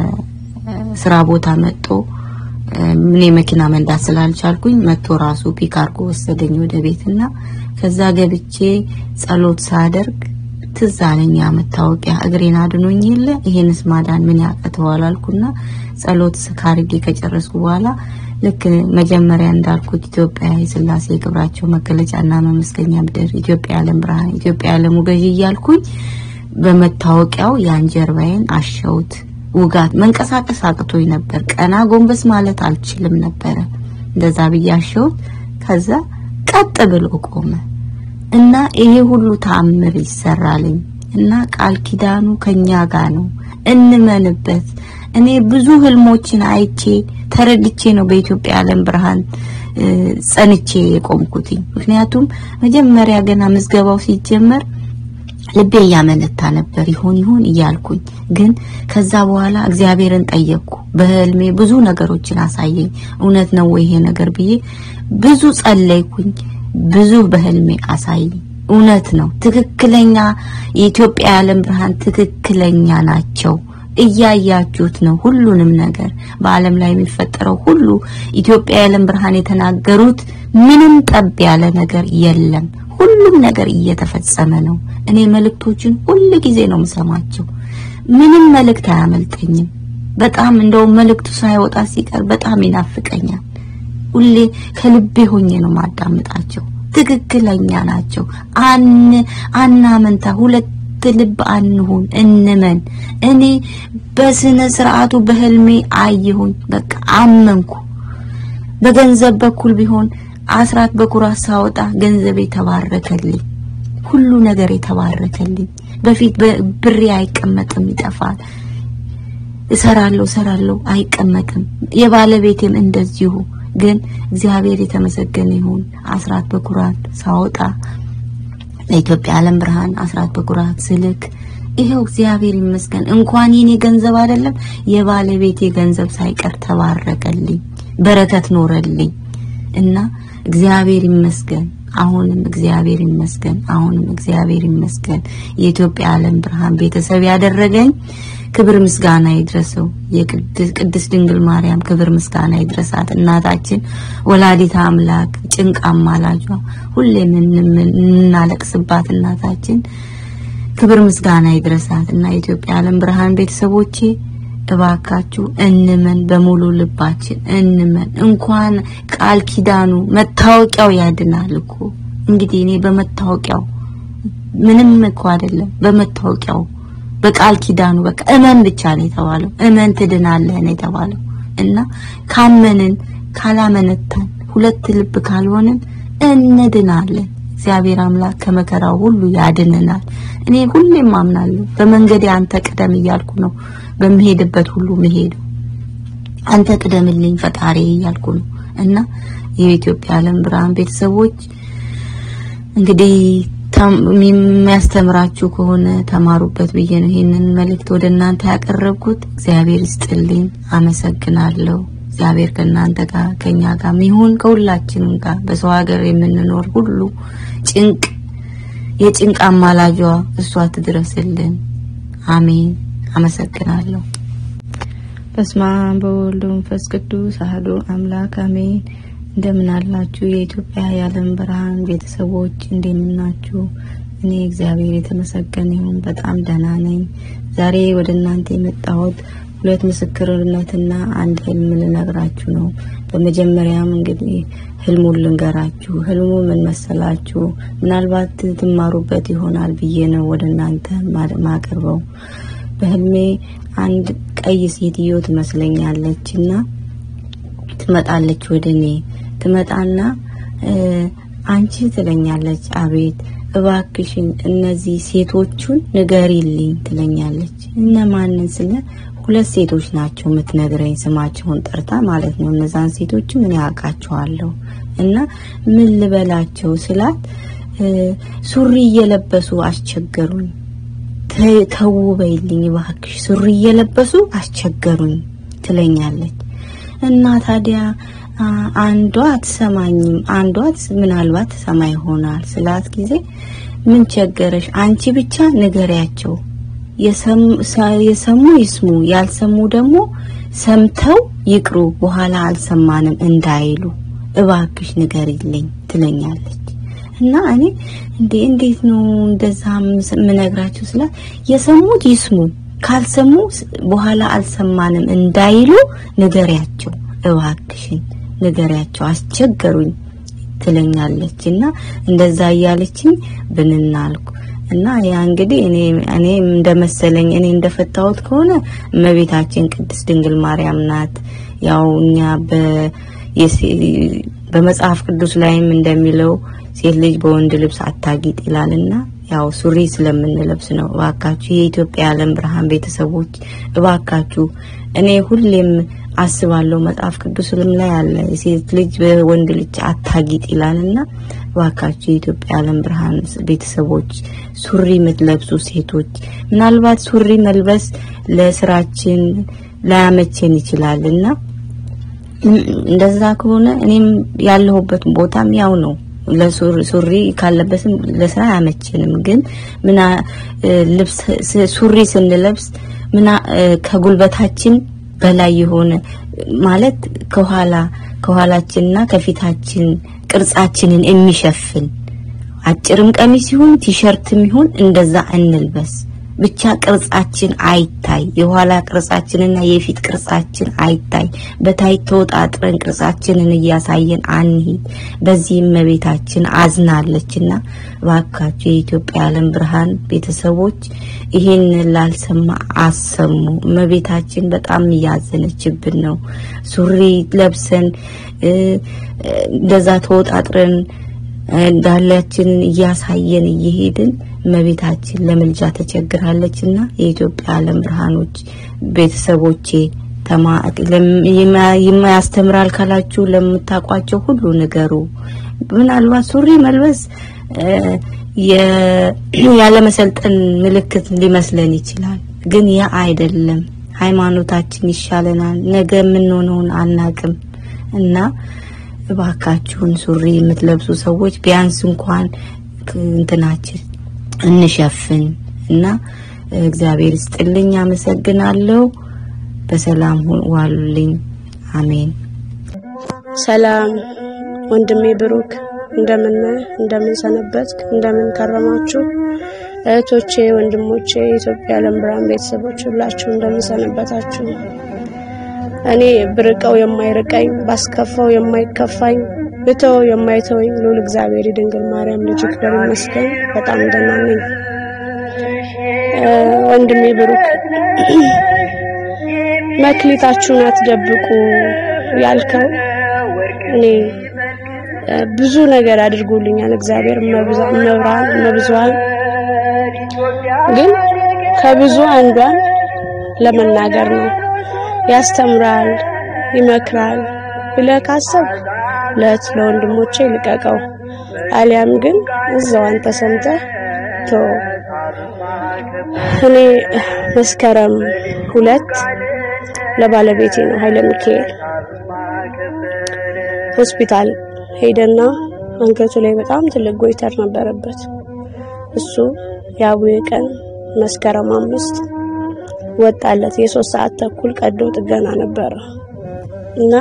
C: ከስራ ቦታ መጥቶ እኔ መኪና መንዳት ስላልቻልኩኝ መጥቶ ራሱ ፒክ አድርጎ ወሰደኝ ወደ ቤትና ከዛ ገብቼ ጸሎት ሳደርግ ትዝ አለኝ ያ መታወቂያ እግሬን አድኖኝ የለ ይሄንስ ማዳን ምን ያቅተዋል አልኩና ጸሎት ካርጌ ከጨረስኩ በኋላ ልክ መጀመሪያ እንዳልኩት ኢትዮጵያ የስላሴ ክብራቸው መገለጫና መመስገኛ ምድር ኢትዮጵያ የዓለም ብርሃን ኢትዮጵያ የዓለሙ ገዢ እያልኩኝ በመታወቂያው ያን ጀርባዬን አሸውት ውጋት መንቀሳቀስ አቅቶኝ ነበር። ቀና ጎንበስ ማለት አልችልም ነበረ። እንደዛ ብዬ አሸውት። ከዛ ቀጥ ብሎ ቆመ እና ይሄ ሁሉ ተአምር ይሰራልኝ እና ቃል ኪዳኑ ከኛ ጋር ነው። እንመንበት። እኔ ብዙ ህልሞችን አይቼ ተረድቼ ነው በኢትዮጵያ ዓለም ብርሃን እ፣ ጸንቼ የቆምኩትኝ። ምክንያቱም መጀመሪያ ገና ምዝገባው ሲጀመር ልቤ እያመነታ ነበር ይሆን ይሆን እያልኩኝ ግን ከዛ በኋላ እግዚአብሔርን ጠየቅኩ። በህልሜ ብዙ ነገሮችን አሳየኝ። እውነት ነው ወይ ይሄ ነገር ብዬ ብዙ ጸለይኩኝ። ብዙ በህልሜ አሳየኝ። እውነት ነው፣ ትክክለኛ የኢትዮጵያ የዓለም ብርሃን ትክክለኛ ናቸው። እያያችሁት ነው ሁሉንም ነገር በዓለም ላይ የሚፈጠረው ሁሉ ኢትዮጵያ የዓለም ብርሃን የተናገሩት ምንም ጠብ ያለ ነገር የለም። ሁሉም ነገር እየተፈጸመ ነው። እኔ መልእክቶችን ሁል ጊዜ ነው የምሰማቸው። ምንም መልእክት አያመልጠኝም። በጣም እንደውም መልእክቱ ሳይወጣ ሲቀር በጣም ይናፍቀኛል። ሁሌ ከልቤ ሆኜ ነው ማዳምጣቸው። ትክክለኛ ናቸው። አን አናመንታ ሁለት ልብ አንሁን፣ እንመን። እኔ በስነ ስርዓቱ በህልሜ አየሁኝ። በቃ አመንኩ። በገንዘብ በኩል ቢሆን አስራት በኩራት ሳወጣ ገንዘብ የተባረከልኝ፣ ሁሉ ነገር የተባረከልኝ። በፊት ብሬ አይቀመጥም፣ ይጠፋል። እሰራለሁ እሰራለሁ አይቀመጥም። የባለቤቴም እንደዚሁ። ግን እግዚአብሔር የተመሰገነ ይሁን። አስራት በኩራት ሳወጣ ለኢትዮጵያ ዓለም ብርሃን አስራት በኩራት ስልክ ይሄው እግዚአብሔር ይመስገን። እንኳን የኔ ገንዘብ አይደለም የባለቤቴ ገንዘብ ሳይቀር ተባረከልኝ፣ በረከት ኖረልኝ እና እግዚአብሔር ይመስገን። አሁንም እግዚአብሔር ይመስገን። አሁንም እግዚአብሔር ይመስገን። የኢትዮጵያ ዓለም ብርሃን ቤተሰብ ያደረገኝ ክብር ምስጋና ይድረሰው። የቅድስት ድንግል ማርያም ክብር ምስጋና ይድረሳት። እናታችን ወላዲት አምላክ ጭንቅ አማላጇ ሁሌም የምናለቅስባት እናታችን ክብር ምስጋና ይድረሳት እና የኢትዮጵያ ዓለም ብርሃን ቤተሰቦቼ እባካችሁ እንመን፣ በሙሉ ልባችን እንመን። እንኳን ቃል ኪዳኑ መታወቂያው ያድናል እኮ። እንግዲህ እኔ በመታወቂያው ምንም እኮ አይደለም፣ በመታወቂያው በቃል ኪዳኑ በቃ እመን ብቻ ነው የተባለው። እመን ትድናለህ ነው የተባለው እና ካመንን ካላመነታን ሁለት ልብ ካልሆንን እንድናለን። እግዚአብሔር አምላክ ከመከራው ሁሉ ያድነናል። እኔ ሁሌም አምናለሁ። በመንገዴ አንተ ቅደም እያልኩ ነው በምሄድበት ሁሉ መሄዱ አንተ ቅደምልኝ ፈጣሪ እያልኩ ነው እና የኢትዮጵያ ዓለም ብርሃን ቤተሰቦች እንግዲህ የሚያስተምራችሁ ከሆነ ተማሩበት ብዬ ነው ይህንን መልእክት ወደ እናንተ ያቀረብኩት። እግዚአብሔር ይስጥልኝ። አመሰግናለሁ። እግዚአብሔር ከእናንተ ጋር ከኛ ጋር ይሁን ከሁላችንም ጋር በሰው ሀገር የምንኖር ሁሉ ጭንቅ የጭንቅ አማላጇ እሷ ትድረስልን። አሜን። አመሰግናለሁ። በስመ አብ በወልድ በመንፈስ ቅዱስ አሐዱ አምላክ አሜን። እንደምን አላችሁ የኢትዮጵያ የዓለም ብርሃን ቤተሰቦች እንደምን ናችሁ? እኔ እግዚአብሔር የተመሰገነ ይሁን በጣም ደህና ነኝ። ዛሬ ወደ እናንተ የመጣሁት ሁለት ምስክርነትና አንድ ህልም ልነግራችሁ ነው። በመጀመሪያም እንግዲህ ህልሙን ልንገራችሁ። ህልሙ ምን መሰላችሁ? ምናልባት ትማሩበት ይሆናል ብዬ ነው ወደ እናንተ ማቀርበው። በህልሜ አንድ ቀይ ሴትዮ ትመስለኛለች እና ትመጣለች ወደ እኔ ትመጣና አንቺ ትለኛለች። አቤት እባክሽን እነዚህ ሴቶቹን ንገሪልኝ ትለኛለች። እነማንን ስለ ሁለት ሴቶች ናቸው የምትነግረኝ ስማቸውን ጠርታ ማለት ነው። እነዛን ሴቶች ምን ያውቃቸዋለሁ እና ምን ልበላቸው ስላት ሱሪ እየለበሱ አስቸገሩኝ። ተው በይልኝ እባክሽ ሱሪ እየለበሱ አስቸገሩኝ ትለኛለች። እና ታዲያ አንዷ አትሰማኝም፣ አንዷ ምናልባት ትሰማ ይሆናል ስላት ጊዜ ምን ቸገረሽ አንቺ ብቻ ንገሪያቸው የሰሙ ይስሙ፣ ያልሰሙ ደግሞ ሰምተው ይቅሩ፣ በኋላ አልሰማንም እንዳይሉ እባክሽ ንገሪልኝ ትለኛለች። እና እኔ እንዴ እንዴት ነው እንደዛ የምነግራቸው ስላት የሰሙት ይስሙ፣ ካልሰሙ በኋላ አልሰማንም እንዳይሉ ንገሪያቸው፣ እባክሽን ንገሪያቸው፣ አስቸገሩኝ ትለኛለች። እና እንደዛ እያለችኝ ብንናልኩ እና ያ እንግዲህ እኔ እኔ እንደመሰለኝ እኔ እንደፈታሁት ከሆነ እመቤታችን ቅድስት ድንግል ማርያም ናት። ያው እኛ በ በመጽሐፍ ቅዱስ ላይም እንደሚለው ሴት ልጅ በወንድ ልብስ አታጊጥ ይላልና ያው ሱሪ ስለምንለብስ ነው። እባካችሁ የኢትዮጵያ የዓለም ብርሃን ቤተሰቦች እባካችሁ እኔ ሁሌም አስባለሁ መጽሐፍ ቅዱስም ላይ አለ ሴት ልጅ በወንድ ልጅ አታጊጥ ይላልና እባካችሁ የኢትዮጵያ የዓለም ብርሃን ቤተሰቦች ሱሪ የምትለብሱ ሴቶች ምናልባት ሱሪ መልበስ ለስራችን ላያመቸን ይችላልና እንደዛ ከሆነ እኔም ያለሁበት ቦታም ያው ነው። ለሱሪ ካለበስም ለስራ አያመችንም። ግን ምና ልብስ ሱሪ ስንለብስ ምና ከጉልበታችን በላይ የሆነ ማለት ከኋላ ከኋላችንና ከፊታችን ቅርጻችንን የሚሸፍን አጭርም ቀሚስ ይሁን ቲሸርትም ይሁን እንደዛ እንልበስ። ብቻ ቅርጻችን አይታይ፣ የኋላ ቅርጻችንና የፊት ቅርጻችን አይታይ። በታይ ተወጣጥረን ቅርጻችንን እያሳየን አንሂድ። በዚህ እመቤታችን አዝናለችና እባካችሁ የኢትዮጵያ የዓለም ብርሃን ቤተሰቦች ይሄን ላልሰማ አሰሙ። እመቤታችን በጣም እያዘነችብን ነው። ሱሪ ለብሰን እንደዛ ተወጣጥረን ዳላችንን እያሳየን እየሄድን እመቤታችን ለምልጃ ተቸግራለችና የኢትዮጵያ ዓለም ብርሃኖች ቤተሰቦቼ የማያስተምራል ካላችሁ ለምታውቋቸው ሁሉ ንገሩ። ምናልባት ሱሪ መልበስ ያለመሰልጠን ምልክት ሊመስለን ይችላል፣ ግን ያ አይደለም። ሃይማኖታችን ይሻለናል። ነገ የምንሆነውን አናቅም እና እባካችሁን ሱሪ የምትለብሱ ሰዎች ቢያንስ እንኳን እንትናችን እንሸፍን እና እግዚአብሔር ይስጥልኝ። አመሰግናለሁ። በሰላም ዋሉልኝ። አሜን።
B: ሰላም ወንድሜ ብሩክ፣ እንደምን እንደምን ሰነበትክ? እንደምን ከረማችሁ? እህቶቼ፣ ወንድሞቼ፣ የኢትዮጵያ የዓለም ብርሃን ቤተሰቦች ሁላችሁ እንደምን ሰነበታችሁ? እኔ ብርቀው የማይርቀኝ ባስከፋው የማይከፋኝ ብተው የማይተወኝ ልዑል እግዚአብሔር የድንግል ማርያም ልጅ ይክበር ይመስገን። በጣም ደህና ነኝ። ወንድሜ ብሩክ መክሊታችሁን አትደብቁ ያልከው እኔ ብዙ ነገር አድርጎልኛል እግዚአብሔር መብራን መብዙሃን ግን ከብዙ አንዷን ለመናገር ነው። ያስተምራል፣ ይመክራል ብለህ ካሰብክ ለት ለወንድሞቼ ልቀቀው፣ አሊያም ግን እዛው አንተ ሰምተህ ቶ እኔ መስከረም ሁለት ለባለቤቴ ነው ኃይለ ሚካኤል ሆስፒታል ሄደና አንገቱ ላይ በጣም ትልቅ ጎይተር ነበረበት። እሱ የአቡዬ ቀን መስከረም አምስት ወጣለት። የሶስት ሰዓት ተኩል ቀዶ ጥገና ነበረ እና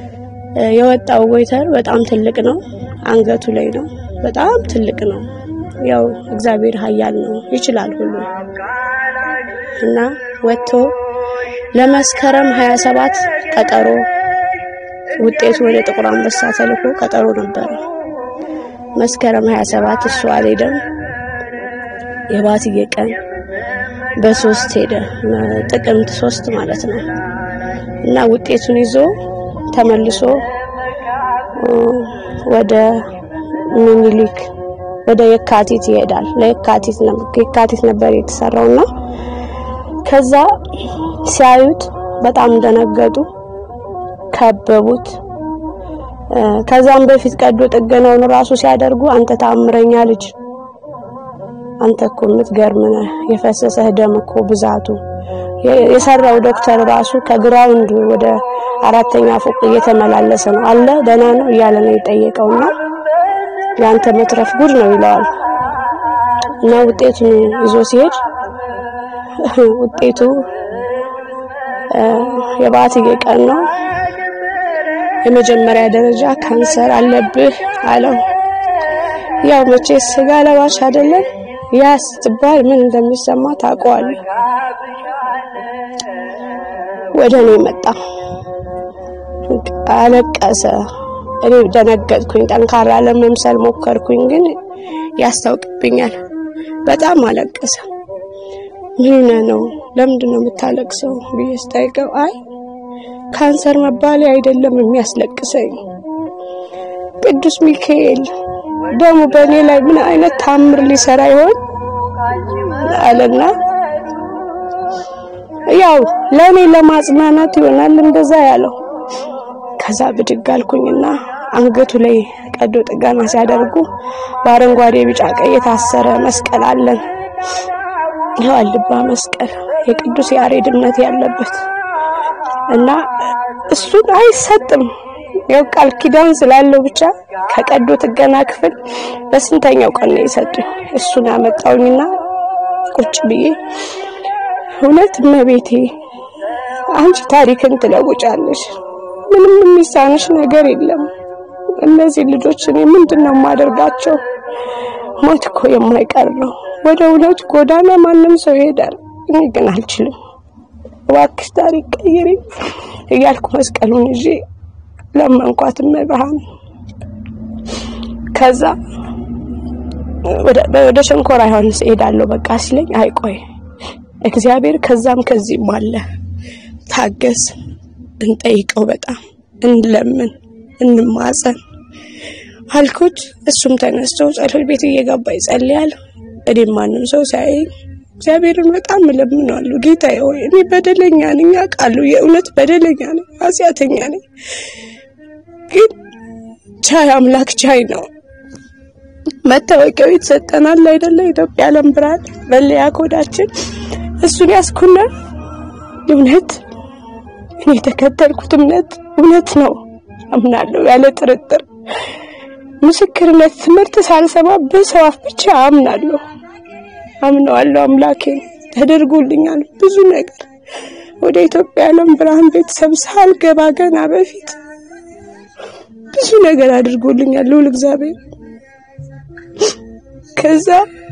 B: የወጣው ጎይተር በጣም ትልቅ ነው። አንገቱ ላይ ነው። በጣም ትልቅ ነው።
D: ያው እግዚአብሔር ኃያል ነው ይችላል ሁሉ እና ወጥቶ ለመስከረም 27 ቀጠሮ ውጤቱ ወደ ጥቁር አንበሳ ተልኮ ቀጠሮ ነበረ። መስከረም 27 እሱ አልሄደም። የባትዬ ቀን በሶስት ሄደ፣ ጥቅምት ሶስት ማለት ነው እና ውጤቱን ይዞ ተመልሶ ወደ ሚኒሊክ ወደ የካቲት ይሄዳል። ለየካቲት የካቲት ነበር የተሰራውና ከዛ ሲያዩት በጣም ደነገጡ፣ ከበቡት። ከዛም በፊት ቀዶ ጥገናውን ራሱ ሲያደርጉ አንተ ታምረኛ ልጅ፣ አንተ እኮ የምትገርም ነህ፣ የፈሰሰህ ደም እኮ ብዛቱ የሰራው ዶክተር ራሱ ከግራውንድ ወደ አራተኛ ፎቅ እየተመላለሰ ነው አለ ደህና ነው እያለ ነው የጠየቀውና ያንተ መትረፍ ጉድ ነው ይለዋል። እና ውጤቱን ይዞ ሲሄድ ውጤቱ የባትዬ ቀን ነው። የመጀመሪያ ደረጃ ካንሰር አለብህ አለው። ያው መቼ ስጋ ለባሽ አይደለም ያ ስትባል ምን እንደሚሰማ ታውቀዋለህ። ወደ እኔ መጣ፣ አለቀሰ። እኔ ደነገጥኩኝ። ጠንካራ ለመምሰል ሞከርኩኝ፣ ግን ያስታውቅብኛል። በጣም አለቀሰ። ምን ነው ለምንድን ነው የምታለቅሰው ብዬ ስጠይቀው አይ ካንሰር መባሌ አይደለም የሚያስለቅሰኝ ቅዱስ ሚካኤል ደግሞ በእኔ ላይ ምን አይነት ታምር ሊሰራ ይሆን አለና ያው ለእኔ ለማጽናናት ይሆናል እንደዛ ያለው። ከዛ ብድግ አልኩኝና አንገቱ ላይ ቀዶ ጥገና ሲያደርጉ በአረንጓዴ ቢጫ ቀይ የታሰረ መስቀል አለን። ይኸው አልባ መስቀል የቅዱስ ያሬድ እምነት ያለበት እና እሱን አይሰጥም። ያው ቃል ኪዳን ስላለው ብቻ ከቀዶ ጥገና ክፍል በስንተኛው ቀን ነው የሰጡኝ። እሱን አመጣውኝና ቁጭ ብዬ እውነት እመቤቴ አንቺ ታሪክን ትለውጫለሽ። ምንም የሚሳንሽ ነገር የለም። እነዚህ ልጆች እኔ ምንድን ነው የማደርጋቸው? ሞት እኮ የማይቀር ነው። ወደ እውነቱ ጎዳና ማንም ሰው ይሄዳል። እኔ ግን አልችልም። እባክሽ ታሪክ ቀይሪ እያልኩ መስቀሉን ይዤ ለመንኳት እመብርሃን። ከዛ ወደ ሸንኮራ ዮሐንስ እሄዳለሁ በቃ ሲለኝ አይቆይ እግዚአብሔር ከዛም ከዚህም አለ። ታገስ፣ እንጠይቀው፣ በጣም እንለምን፣ እንማጸን አልኩት። እሱም ተነስቶ ጸሎት ቤት እየገባ ይጸልያል። እኔም ማንም ሰው ሳያየኝ እግዚአብሔርን በጣም እለምነዋለሁ። ጌታዬ ሆይ እኔ በደለኛ ነኝ፣ አውቃለሁ። የእውነት በደለኛ ነኝ፣ ኃጢአተኛ ነኝ። ግን ቻይ አምላክ ቻይ ነው። መታወቂያው የተሰጠናል አይደለ? ኢትዮጵያ ዓለም ብርሃን መለያ ኮዳችን እሱን ያስኩና እውነት እኔ የተከተልኩት እምነት እውነት ነው አምናለሁ፣ ያለ ጥርጥር ምስክርነት ትምህርት ሳልሰማ በሰው አፍ ብቻ አምናለሁ አምነዋለሁ። አምላኬ ተደርጎልኛል ብዙ ነገር። ወደ ኢትዮጵያ ዓለም ብርሃን ቤተሰብ ሳልገባ ገና በፊት ብዙ ነገር አድርጎልኛል ልዑል እግዚአብሔር። ከዛ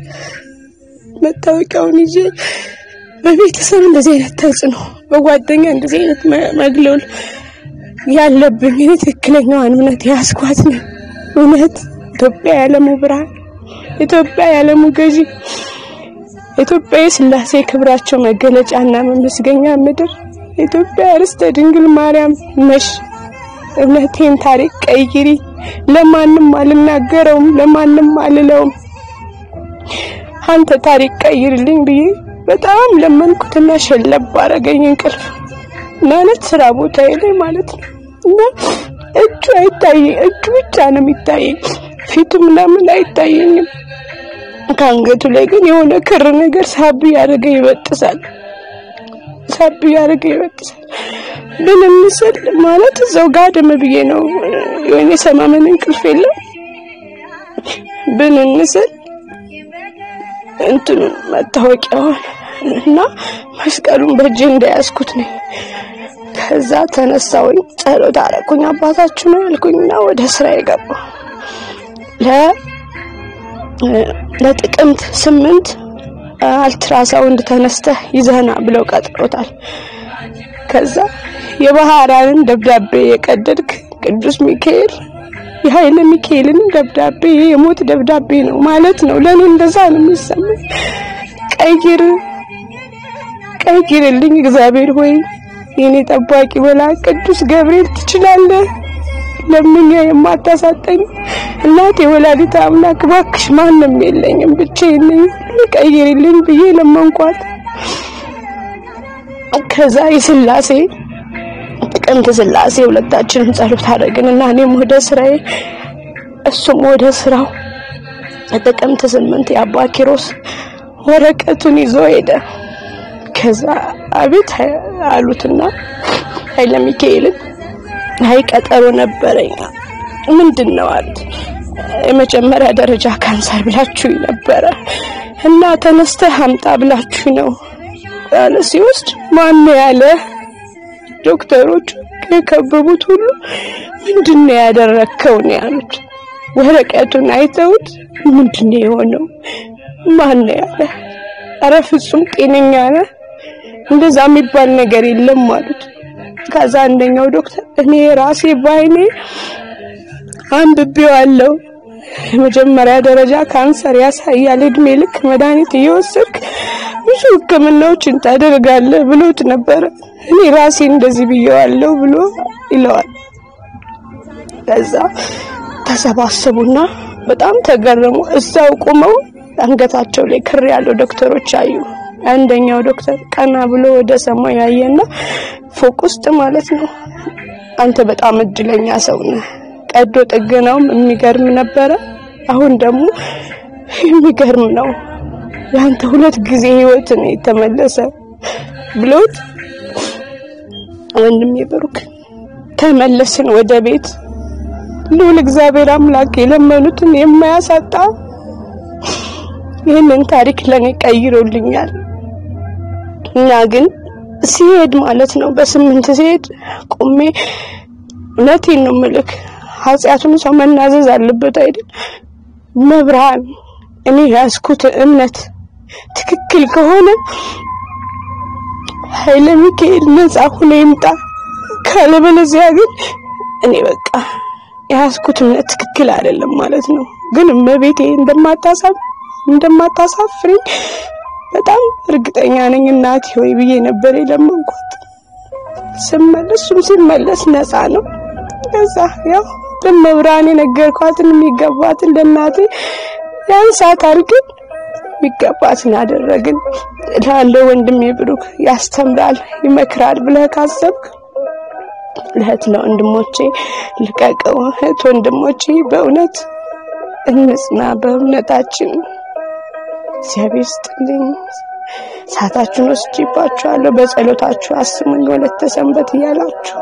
D: መታወቂያውን ይዤ በቤተሰብ እንደዚህ አይነት ተጽዕኖ፣ በጓደኛ እንደዚህ አይነት መግለል ያለብኝ እኔ ትክክለኛዋን እምነት ያስኳት ነው። እውነት ኢትዮጵያ የዓለሙ ብርሃን፣ ኢትዮጵያ የዓለሙ ገዢ፣ ኢትዮጵያ የሥላሴ ክብራቸው መገለጫና መመስገኛ ምድር፣ ኢትዮጵያ ርስተ ድንግል ማርያም ነሽ። እውነቴን ታሪክ ቀይሪ። ለማንም አልናገረውም፣ ለማንም አልለውም። አንተ ታሪክ ቀይርልኝ ብዬ በጣም ለመንኩትና ሸለብ አረገኝ እንቅልፍ ማለት ስራ ቦታ ላይ ማለት ነው። እና እጁ አይታየኝ፣ እጁ ብቻ ነው የሚታየኝ፣ ፊቱ ምናምን አይታየኝም። ከአንገቱ ላይ ግን የሆነ ክር ነገር ሳብ ያደረገ ይበጥሳል፣ ሳብ ያደረገ ይበጥሳል። ምን ምስል ማለት እዛው ጋደም ብዬ ነው የሆነ ሰማመን እንቅልፍ የለም ብን ምስል እንትኑን መታወቂያውን እና መስቀሉን በእጄ እንደያዝኩት ነኝ። ከዛ ተነሳውኝ ጸሎት አረኩኝ። አባታችሁ ነው ያልኩኝና ወደ ስራ የገባው ለጥቅምት ስምንት አልትራሳውንድ ተነስተህ ይዘህና ብለው ቀጥሮታል። ከዛ የባህራንን ደብዳቤ የቀደድክ ቅዱስ ሚካኤል የኃይለ ሚካኤልን ደብዳቤ የሞት ደብዳቤ ነው ማለት ነው። ለኔ እንደዛ ነው የሚሰማኝ። ቀይር ቀይርልኝ እግዚአብሔር ሆይ የኔ ጠባቂ መልአክ ቅዱስ ገብርኤል ትችላለህ። ለምኛ የማታሳጠኝ እናቴ ወላዲተ አምላክ እባክሽ ማንም የለኝም ብቻዬን ነኝ ቀይርልኝ ብዬ ለመንኳት። ከዛ የስላሴ ጥቅምት ስላሴ ሁለታችንም ጸሎት አደረግን እና እኔም ወደ ስራዬ እሱም ወደ ስራው ጥቅምት ስምንት የአባ ኪሮስ ወረቀቱን ይዞ ሄደ። ከዛ አቤት አሉትና ኃይለ ሚካኤልን አይ ቀጠሮ ነበረኝ። ምንድን ነው አሉት። የመጀመሪያ ደረጃ ካንሰር ብላችሁ ነበረ እና ተነስተህ አምጣ ብላችሁ ነው ያለ ሲወስድ ማን ያለ ዶክተሮች የከበቡት ሁሉ ምንድን ነው ያደረከው ነው ያሉት። ወረቀቱን አይተውት ምንድን ነው የሆነው? ማን ያለ? አረ ፍጹም ጤነኛ ነህ፣ እንደዛ የሚባል ነገር የለም አሉት። ከዛ አንደኛው ዶክተር እኔ ራሴ ባይኔ አንብቤዋለሁ የመጀመሪያ ደረጃ ካንሰር ያሳያል፣ እድሜ ልክ መድኃኒት እየወሰድክ ብዙ ሕክምናዎችን ታደርጋለህ ብሎት ነበረ። እኔ ራሴ እንደዚህ ብየዋለሁ ብሎ ይለዋል። ከዛ ተሰባሰቡና በጣም ተገረሙ። እዛው ቆመው አንገታቸው ላይ ክር ያለው ዶክተሮች አዩ። አንደኛው ዶክተር ቀና ብሎ ወደ ሰማይ ያየና ፎቅ ውስጥ ማለት ነው፣ አንተ በጣም እድለኛ ሰው ነህ። ቀዶ ጥገናውም የሚገርም ነበረ። አሁን ደግሞ የሚገርም ነው። ለአንተ ሁለት ጊዜ ህይወት ነው የተመለሰ ብሎት ወንድሜ ብሩክ ተመለስን ወደ ቤት። ልዑል እግዚአብሔር አምላክ የለመኑትን የማያሳጣ ይህንን ታሪክ ለኔ ቀይሮልኛል። እና ግን ሲሄድ ማለት ነው በስምንት ሲሄድ ቆሜ እውነቴን ነው ምልክ ኃጢአቱን ሰው መናዘዝ አለበት አይደል? መብርሃን እኔ ያዝኩት እምነት ትክክል ከሆነ ኃይለ ሚካኤል ነጻ ሆኖ ይምጣ፣ ካለበለዚያ ግን እኔ በቃ የያዝኩት እምነት ትክክል አይደለም ማለት ነው። ግን እመቤቴ እንደማታሳብ እንደማታሳፍረኝ በጣም እርግጠኛ ነኝ እናቴ ሆይ ብዬ ነበር የለመንኳት። ስመለስ እሱም ሲመለስ ነፃ ነው። ከዛ ያው ለመብርሃን የነገርኳትን የሚገባትን ለእናቴ ያን ሰዓት አድርገን የሚገባትን አደረግን። ላለው ወንድሜ ብሩክ ያስተምራል፣ ይመክራል ብለህ ካሰብክ ለእህት ለወንድሞቼ ልቀቀው። እህት ወንድሞቼ በእውነት እንጽና በእምነታችን። እግዚአብሔር ስጥልኝ። ሰዓታችሁን ወስጄባችኋለሁ። በጸሎታችሁ አስሙኝ። ወለተ ሰንበት እያላችሁ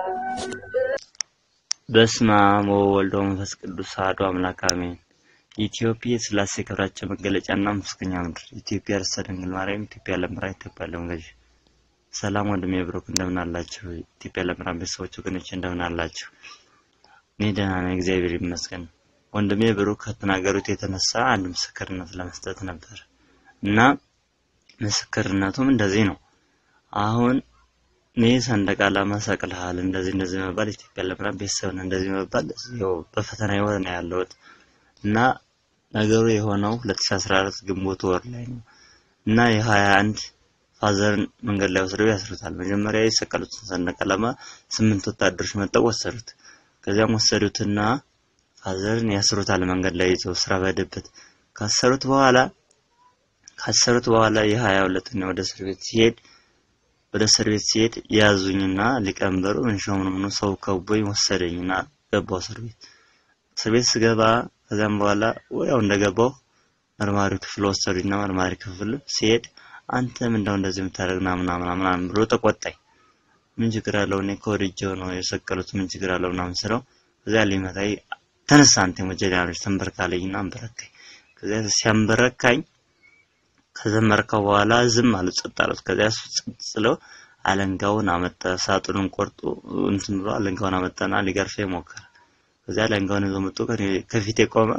E: በስመ አብ ወወልድ ወመንፈስ ቅዱስ አሐዱ አምላክ አሜን። ኢትዮጵያ የሥላሴ ክብራቸው መገለጫና መስገኛ ምድር፣ ኢትዮጵያ ርዕሰ ድንግል ማርያም፣ ኢትዮጵያ ለምራ፣ ኢትዮጵያ ለምገዥ። ሰላም ወንድሜ ብሩክ እንደምን አላችሁ? ኢትዮጵያ ለምራን ቤተሰቦች ወገኖች እንደምን አላችሁ? እኔ ደህና ነኝ፣ እግዚአብሔር ይመስገን። ወንድሜ ብሩክ ከተናገሩት የተነሳ አንድ ምስክርነት ለመስጠት ነበር እና ምስክርነቱም እንደዚህ ነው። አሁን እኔ ሰንደቅ ዓላማ ሰቅልሃል እንደዚህ እንደዚህ መባል ኢትዮጵያ ለምራን ቤተሰብን እንደዚህ መባል ያው በፈተና ህይወት ነው ያለሁት እና ነገሩ የሆነው 2014 ግንቦት ወር ላይ ነው እና የ21 ፋዘርን መንገድ ላይ ወስደው ያስሩታል። መጀመሪያ የሰቀሉትን ሰንደቅ ዓላማ ስምንት ወታደሮች መጠው ወሰዱት። ከዚያም ወሰዱትና ፋዘርን ያስሩታል መንገድ ላይ ይዘው ስራ በሄደበት ካሰሩት በኋላ ካሰሩት በኋላ የሀያ ሁለተኛ ወደ እስር ቤት ሲሄድ ወደ እስር ቤት ሲሄድ ያዙኝና ሊቀመንበሩ እንሾም ነው ሰው ከቦኝ ወሰደኝና ገባው እስር ቤት እስር ቤት ስገባ ከዚያም በኋላ ወዲያው እንደገባው መርማሪ ክፍል ወሰዱኝና መርማሪ ክፍል ሲሄድ አንተ ምንድነው እንደዚህ የምታደርግ ምናምን ምናምን ምናምን ብሎ ተቆጣኝ። ምን ችግር አለው እኔ ከወድጄው ነው የሰቀሉት ምን ችግር አለው ምናምን ስለው ከዚያ ሊመታኝ ተነሳ አንተ ወጀዳኖች ተንበርካለኝና አንበረካኝ። ከዚያ ሲያንበረካኝ ከዘመርከው በኋላ ዝም አሉ፣ ጸጥ አሉት። ከዚያ እሱ ጸጥ ስለው አለንጋውን አመጣ፣ ሳጥኑን ቆርጦ እንትን ብሎ አለንጋውን አመጣና ሊገርፈኝ ሞከረ። ከዚያ አለንጋውን ይዞ መጥቶ ከፊቴ ቆመ።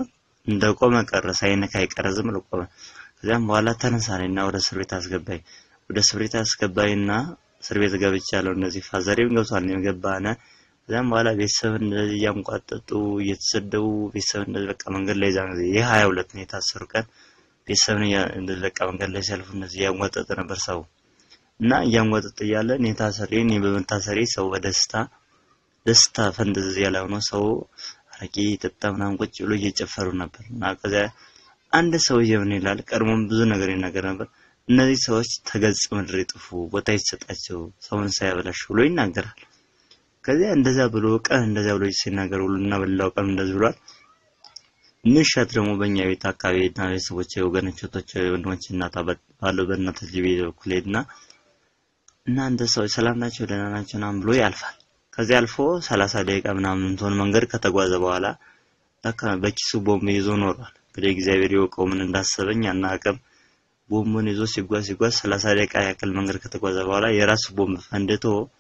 E: እንደቆመ ቀረ፣ ሳይነካ አይቀረ ዝም ብሎ ቆመ። ከዚያም በኋላ ተነሳለኝና ወደ እስር ቤት አስገባኝ። ወደ እስር ቤት አስገባኝና እስር ቤት ገብቻለሁ። እንደዚህ ፋዘሬም ገብቷል፣ እኔም ገባነ። ከዚያም በኋላ ቤተሰብ እንደዚህ እያንቋጠጡ እየተሰደቡ ቤተሰብ እንደዚህ በቃ መንገድ ላይ ዛን ጊዜ ይህ ሀያ ሁለት ነው የታሰሩ ቀን ቤተሰብን እያ- እንደዚህ በቃ መንገድ ላይ ሲያልፉ እንደዚህ እያንጓጠጠ ነበር ሰው እና እያንጓጠጠ እያለ እኔ ታሰሬ እኔ በመታሰሬ ሰው በደስታ ደስታ ፈንጠዝያ ላይ ሆኖ ሰው አረቄ ጠጣ ምናምን ቁጭ ብሎ እየጨፈሩ ነበር እና ከዚያ አንድ ሰውዬ ምን ይላል ቀድሞም ብዙ ነገር ይናገር ነበር እነዚህ ሰዎች ተገጽ ምድር ይጥፉ ቦታ ይሰጣቸው ሰውን ሳያበላሽ ብሎ ይናገራል ከዚያ እንደዛ ብሎ ቀን እንደዛ ብሎ ሲናገር ሁሉና በሌላው ቀን እንደዚህ ብሏል ምሽት ደግሞ በእኛ ቤት አካባቢ እና ቤተሰቦች ወገኖች እህቶች ወንድሞች እናት አባት ባለው በእናቶች ቤት በኩል ሄድና እናንተ ሰዎች ሰላም ናቸው ደህና ናቸው ምናምን ብሎ ያልፋል ከዚያ አልፎ ሰላሳ ደቂቃ ምናምን ትሆን መንገድ ከተጓዘ በኋላ ለካ በኪሱ ቦምብ ይዞ ኖሯል እንግዲህ እግዚአብሔር ይወቀው ምን እንዳሰበኝ አናውቅም ቦምቡን ይዞ ሲጓዝ ሲጓዝ ሰላሳ ደቂቃ ያክል መንገድ ከተጓዘ በኋላ የራሱ ቦምብ ፈንድቶ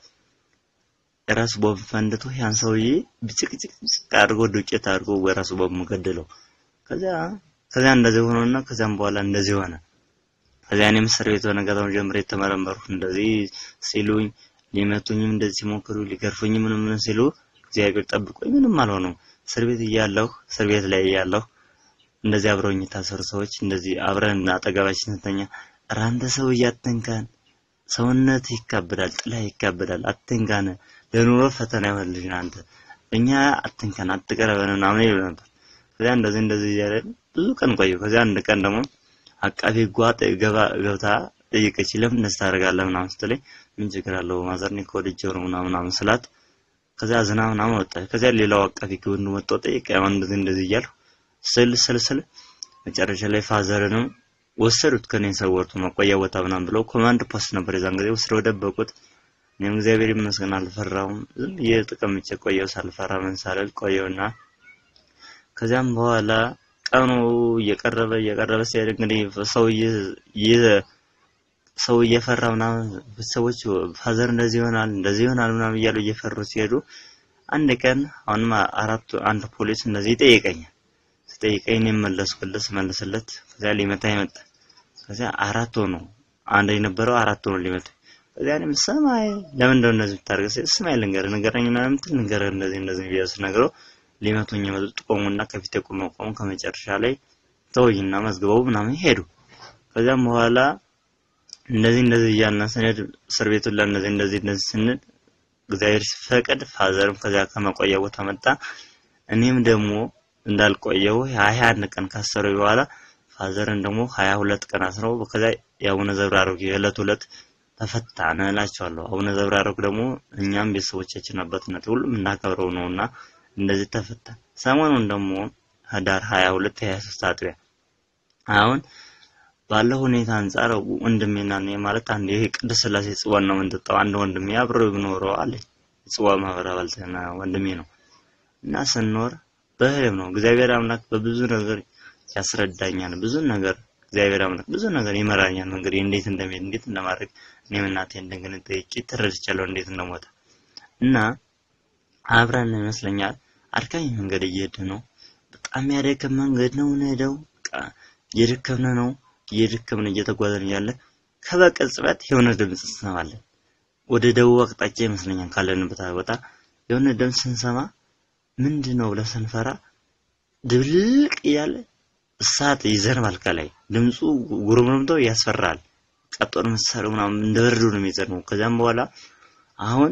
E: የራሱ ቦምብ ፈንድቶ ያን ሰውዬ ብጭቅጭቅ አድርጎ ዱቄት አድርጎ በራሱ ቦምብ ገደለው። ከዚያ ከዚያ እንደዚህ ሆኖና ከዚያም በኋላ እንደዚህ ሆነ። ከዚያ እኔም እስር ቤት በነጋታው ጀምሬ የተመረመርኩ እንደዚህ ሲሉኝ ሊመቱኝም እንደዚህ ሲሞክሩ ሊገርፉኝ ምንም ምን ሲሉ እግዚአብሔር ጠብቆኝ ምንም አልሆነም። እስር ቤት እያለሁ እስር ቤት ላይ እያለሁ እንደዚህ አብረውኝ የታሰሩ ሰዎች እንደዚህ አብረን አጠገባችን ስንተኛ ኧረ አንተ ሰውዬ አትንካን፣ ሰውነት ይካበዳል፣ ጥላ ይካበዳል፣ አትንካን፣ ለኑሮ ፈተና ይሆንልሽ አንተ እኛ አትንካን፣ አትቀረበን ምናምን ይሉ ነበር። ከዚያ እንደዚህ እንደዚህ እያለ ብዙ ቀን ቆዩ። ከዚያ አንድ ቀን ደግሞ አቃቤ ጓጥ ገባ ገብታ ጠየቀች። ለምን እንደዚህ ታደርጋለህ ምናምን ስትለኝ ምን ችግር አለው ማዘር እኔ እኮ ወድጄው ነው ምናምን ምናምን ስላት ከዚያ ዝና ምናምን ወጣ። ከዚያ ሌላው አቃቤ ወንዱ መጥቶ ጠየቀ። ያው እንደዚህ እንደዚህ እያልኩ ስል ስል ስል መጨረሻ ላይ ፋዘርንም ወሰዱት ከኔ ሰወርቱ መቆያ ቦታ ምናምን ብለው ኮማንድ ፖስት ነበር የዛን ጊዜ ወስደው ደበቁት። እኔም እግዚአብሔር ይመስገን አልፈራውም። ዝም ብዬ ተቀምጬ ቆየው ሳልፈራ ምን ሳልል ቆየውና ከዚያም በኋላ ቀኑ እየቀረበ እየቀረበ ሲሄድ እንግዲህ ሰው እየ- ሰው እየፈራ ምናምን ሰዎች ፋዘር እንደዚህ ይሆናል እንደዚህ ይሆናል ምናምን እያሉ እየፈሩ ሲሄዱ አንድ ቀን አሁንም አራቱ አንድ ፖሊስ እንደዚህ ይጠይቀኛል። ሲጠይቀኝ እኔም መለስኩለት ስመልስለት ከዚያ ሊመታኝ መጣ። ከዚያ አራት ሆኖ አንድ የነበረው አራት ሆኖ ሊመታ ከዚያ እኔም ሰማይ ለምን እንደው እንደዚህ የምታደርገው ሲል ስማይ ልንገርህ ንገረኝ ምናምን የምትል ንገረህ እንደዚህ እንደዚህ ብዬ ስነግረው ሊመቱኝ የመጡት ቆሙና ከፊቴ ቆመው ቆሙ። ከመጨረሻ ላይ ተወኝና መዝግበው ምናምን ሄዱ። ከዚያም በኋላ እንደዚህ እንደዚህ እያልን ስንሄድ እስር ቤቱን ለእነዚህ እንደዚህ እንደዚህ ስንል እግዚአብሔር ሲፈቅድ ፋዘርም ከዚያ ከመቆያ ቦታ መጣ። እኔም ደግሞ እንዳልቆየው ሀያ አንድ ቀን ካሰረው በኋላ ፋዘርን ደግሞ ሀያ ሁለት ቀን አስረው ከዚያ የአቡነ ዘብራሮግ የዕለት ዕለት ተፈታነ እላቸዋለሁ። አቡነ ዘብራሮግ ደግሞ እኛም ቤተሰቦቻችን አባትነት ሁሉም እናከብረው ነውና እንደዚህ ተፈታ። ሰሞኑን ደግሞ ህዳር 22 23 አጥቢያ አሁን ባለው ሁኔታ አንጻር ወንድሜና እኔ ማለት አንድ ይሄ ቅድስት ሥላሴ ጽዋን ነው የምንጠጣው። አንድ ወንድሜ አብሮ ብኖረው አለኝ ጽዋ ማህበር አባልትና ወንድሜ ነው እና ስንኖር በህልም ነው እግዚአብሔር አምላክ በብዙ ነገር ያስረዳኛል። ብዙ ነገር እግዚአብሔር አምላክ ብዙ ነገር ይመራኛል። መንገድ እንዴት እንደሚሄድ እንዴት እንደማድረግ እኔም እናቴ እንደገና ጠይቄ ተረድቻለሁ እንዴት እንደሞተ እና አብረን ይመስለኛል አድካሚ መንገድ እየሄድን ነው። በጣም ያደከም መንገድ ነው የምንሄደው። በቃ እየደከምን ነው እየደከምን እየተጓዘን እያለ ከበቅጽበት የሆነ ድምፅ እንሰማለን። ወደ ደቡብ አቅጣጫ ይመስለኛል ካለንበት ቦታ የሆነ ድምፅ ስንሰማ ምንድን ነው ብለን ስንፈራ ድብልቅ እያለ እሳት ይዘንባል ከላይ ድምፁ ጉርምርምቶ ያስፈራል። ቀጦን መሳሪያው ምናምን እንደ በረዶ ነው የሚዘንበው። ከዚያም በኋላ አሁን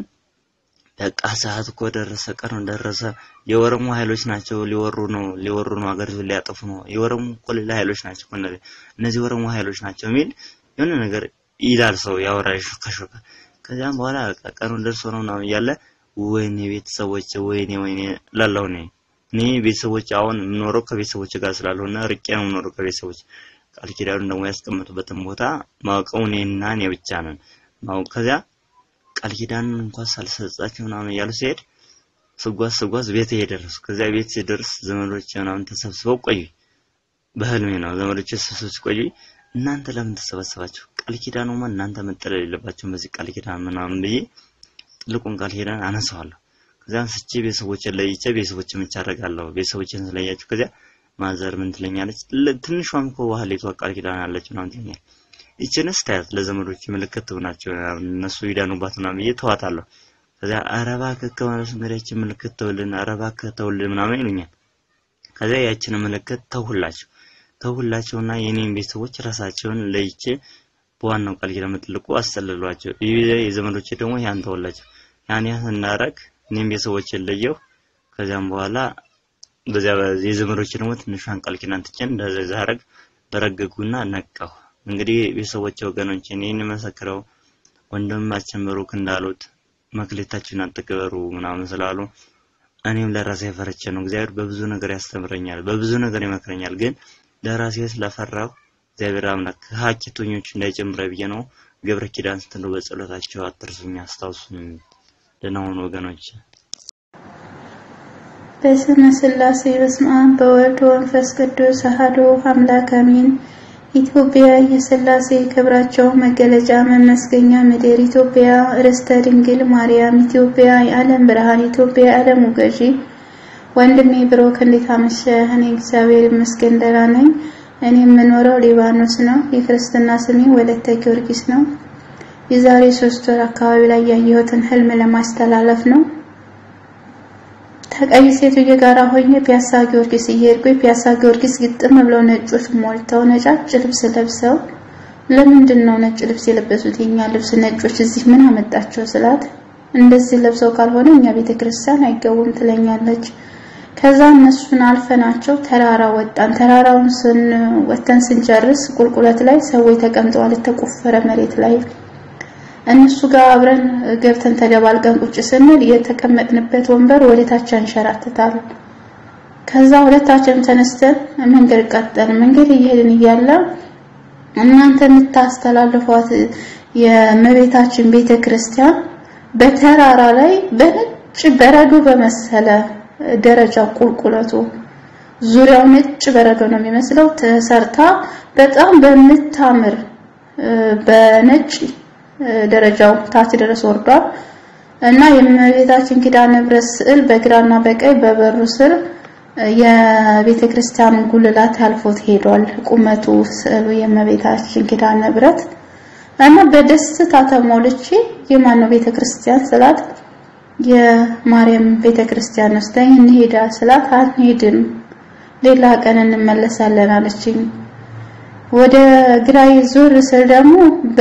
E: በቃ ሰዓት እኮ ደረሰ፣ ቀኑ ደረሰ። የኦሮሞ ኃይሎች ናቸው ሊወሩ ነው ሊወሩ ነው ሀገሪቱን ሊያጠፉ ነው። የኦሮሞ እኮ ሌላ ኃይሎች ናቸው እኮ እነዚህ እነዚህ የኦሮሞ ኃይሎች ናቸው የሚል የሆነ ነገር ይላል ሰው ያወራል ሾከሾከ። ከዚያም በኋላ በቃ ቀኑ ደርሶ ነው ምናምን እያለ ወይኔ ቤተሰቦች ወይኔ ወይኔ ላለው እኔ እኔ ቤተሰቦች አሁን የምኖረው ከቤተሰቦች ጋር ስላልሆነ ርቄ ነው የምኖረው ከቤተሰቦች ቃል ኪዳኑን ደግሞ ያስቀመጡበትን ቦታ ማውቀው እኔና እኔ ብቻ ነን ማውቅ ከዚያ ቃል ኪዳንን እንኳን ሳልሰጣቸው ምናምን እያሉ ሲሄድ ስጓዝ ስጓዝ ቤት የደረሱ ከዚያ ቤት ሲደርስ ዘመዶች ምናምን ተሰብስበው ቆዩ። በህልሜ ነው ዘመዶች ተሰብስበው ሲቆዩ እናንተ ለምን ተሰበሰባችሁ? ቃል ኪዳኑማ እናንተ መጠለል የለባችሁም በዚህ ቃል ኪዳን ምናምን ብዬ ትልቁን ቃል ኪዳን አነሳዋለሁ። ከዚያ አንስቼ ቤተሰቦችን ለይቼ ቤተሰቦችን ብቻ አደርጋለሁ። ቤተሰቦችን ስለያችሁ ከዚያ ማዘር ምን ትለኛለች? ለ- ትንሿም እኮ ባህሌቷ ቃል ኪዳን አለች ምናምን ትለኛለች። ይችንስ ታያት ለዘመዶች ምልክት ትሆናቸው እነሱ ይዳኑባት ምናምን ብዬ ተዋታለሁ። ከዚያ ኧረ እባክህ ከሆነስ እንግዲህ ይህችን ምልክት ተውልን፣ ኧረ እባክህ ተውልን ምናምን ይሉኛል። ከዚያ ያችን ምልክት ተውላቸው ተውላቸውና የኔን ቤተሰቦች ራሳቸውን ለይቼ በዋናው ቃል ኪዳን መጥልቁ አሰልሏቸው። ይህ የዘመዶቼ ደግሞ ያን ተውላቸው። ያን ያን እንዳረግ እኔም ቤተሰቦቼን ለየው። ከዚያም በኋላ በዚያ በዚህ የዘመዶቼ ደግሞ ትንሿን ቃል ኪዳን ትቼን እንደዛ አረግ በረገጉና ነቃሁ። እንግዲህ ቤተሰቦቼ ወገኖቼ እኔን መሰክረው ወንድማችን ብሩክ እንዳሉት መክሌታችሁን አትቅበሩ ምናምን ስላሉ እኔም ለራሴ ፈርቼ ነው። እግዚአብሔር በብዙ ነገር ያስተምረኛል፣ በብዙ ነገር ይመክረኛል። ግን ለራሴ ስለፈራሁ እግዚአብሔር አምላክ ሀኪቶኞች እንዳይጨምረ ብዬ ነው። ገብረ ኪዳን ስትሉ በጸሎታቸው አትርሱኝ፣ አስታውሱኝ። ደህና ሁኑ ወገኖች።
F: በስመ ስላሴ በስመ አብ በወልድ ወመንፈስ ቅዱስ አሐዱ አምላክ አሜን። ኢትዮጵያ የስላሴ ክብራቸው መገለጫ መመስገኛ ምድር፣ ኢትዮጵያ ርስተ ድንግል ማርያም፣ ኢትዮጵያ የዓለም ብርሃን፣ ኢትዮጵያ የዓለሙ ገዢ። ወንድሜ ብሩክ እንዴት አመሸህ? እኔ እግዚአብሔር ይመስገን ደህና ነኝ። እኔ የምኖረው ሊባኖስ ነው። የክርስትና ስሜ ወለተ ጊዮርጊስ ነው። የዛሬ ሶስት ወር አካባቢ ላይ ያየሁትን ህልም ለማስተላለፍ ነው። ከቀይ ሴትዮ ጋር ሆኜ ፒያሳ ጊዮርጊስ እየሄድኩኝ ፒያሳ ጊዮርጊስ ግጥም ብለው ነጮች ሞልተው ነጫጭ ልብስ ለብሰው ለምንድን ነው ነጭ ልብስ የለበሱት? የኛ ልብስ ነጮች እዚህ ምን አመጣቸው ስላት እንደዚህ ለብሰው ካልሆነ እኛ ቤተክርስቲያን አይገቡም ትለኛለች። ከዛ እነሱን አልፈናቸው ተራራ ወጣን። ተራራውን ስን ወተን ስንጨርስ ቁልቁለት ላይ ሰዎች ተቀምጠዋል፣ የተቆፈረ መሬት ላይ እነሱ ጋር አብረን ገብተን ተደባልቀን ቁጭ ስንል የተቀመጥንበት ወንበር ወደ ታች አንሸራትታል። ከዛ ሁለታችንም ተነስተን መንገድ ቀጠል መንገድ እየሄድን እያለ እናንተ የምታስተላልፏት የእመቤታችን ቤተ ክርስቲያን በተራራ ላይ በነጭ በረዶ በመሰለ ደረጃ ቁልቁለቱ ዙሪያው ነጭ በረዶ ነው የሚመስለው ተሰርታ በጣም በምታምር በነጭ ደረጃው ታች ድረስ ወርዷል እና የእመቤታችን ኪዳነ ምሕረት ስዕል በግራና በቀኝ በበሩ ስር የቤተ ክርስቲያኑ ጉልላት አልፎት ሄዷል። ቁመቱ ስዕሉ የእመቤታችን ኪዳነ ምሕረት እና በደስታ ተሞልቼ የማን ነው ቤተ ክርስቲያን ስላት የማርያም ቤተ ክርስቲያን ወስደኝ እንሄዳ ስላት አንሄድም፣ ሌላ ቀን እንመለሳለን አለችኝ። ወደ ግራይ ዞር ስል ደግሞ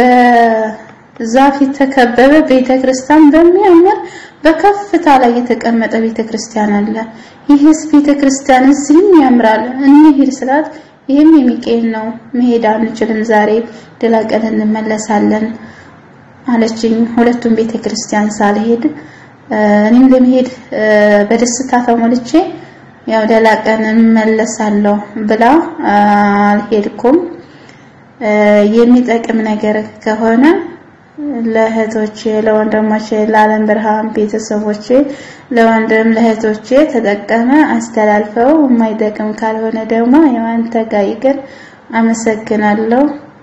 F: በዛፍ የተከበበ ቤተ ክርስቲያን በሚያምር በከፍታ ላይ የተቀመጠ ቤተ ክርስቲያን አለ። ይህስ ቤተ ክርስቲያን እዚህም ያምራል፣ እንሂድ ስላት ይህም የሚቄል ነው፣ መሄድ አንችልም፣ ዛሬ ሌላ ቀን እንመለሳለን አለችኝ። ሁለቱም ቤተ ክርስቲያን ሳልሄድ እኔም ለመሄድ በደስታ ተሞልቼ ያው ሌላ ቀን እመለሳለሁ ብላ አልሄድኩም። የሚጠቅም ነገር ከሆነ ለእህቶቼ፣ ለወንድሞቼ፣ ለዓለም ብርሃን ቤተሰቦቼ፣ ለወንድም ለእህቶቼ ተጠቀመ አስተላልፈው፣ የማይጠቅም ካልሆነ ደግሞ ያው አንተ ጋር ይቅር። አመሰግናለሁ።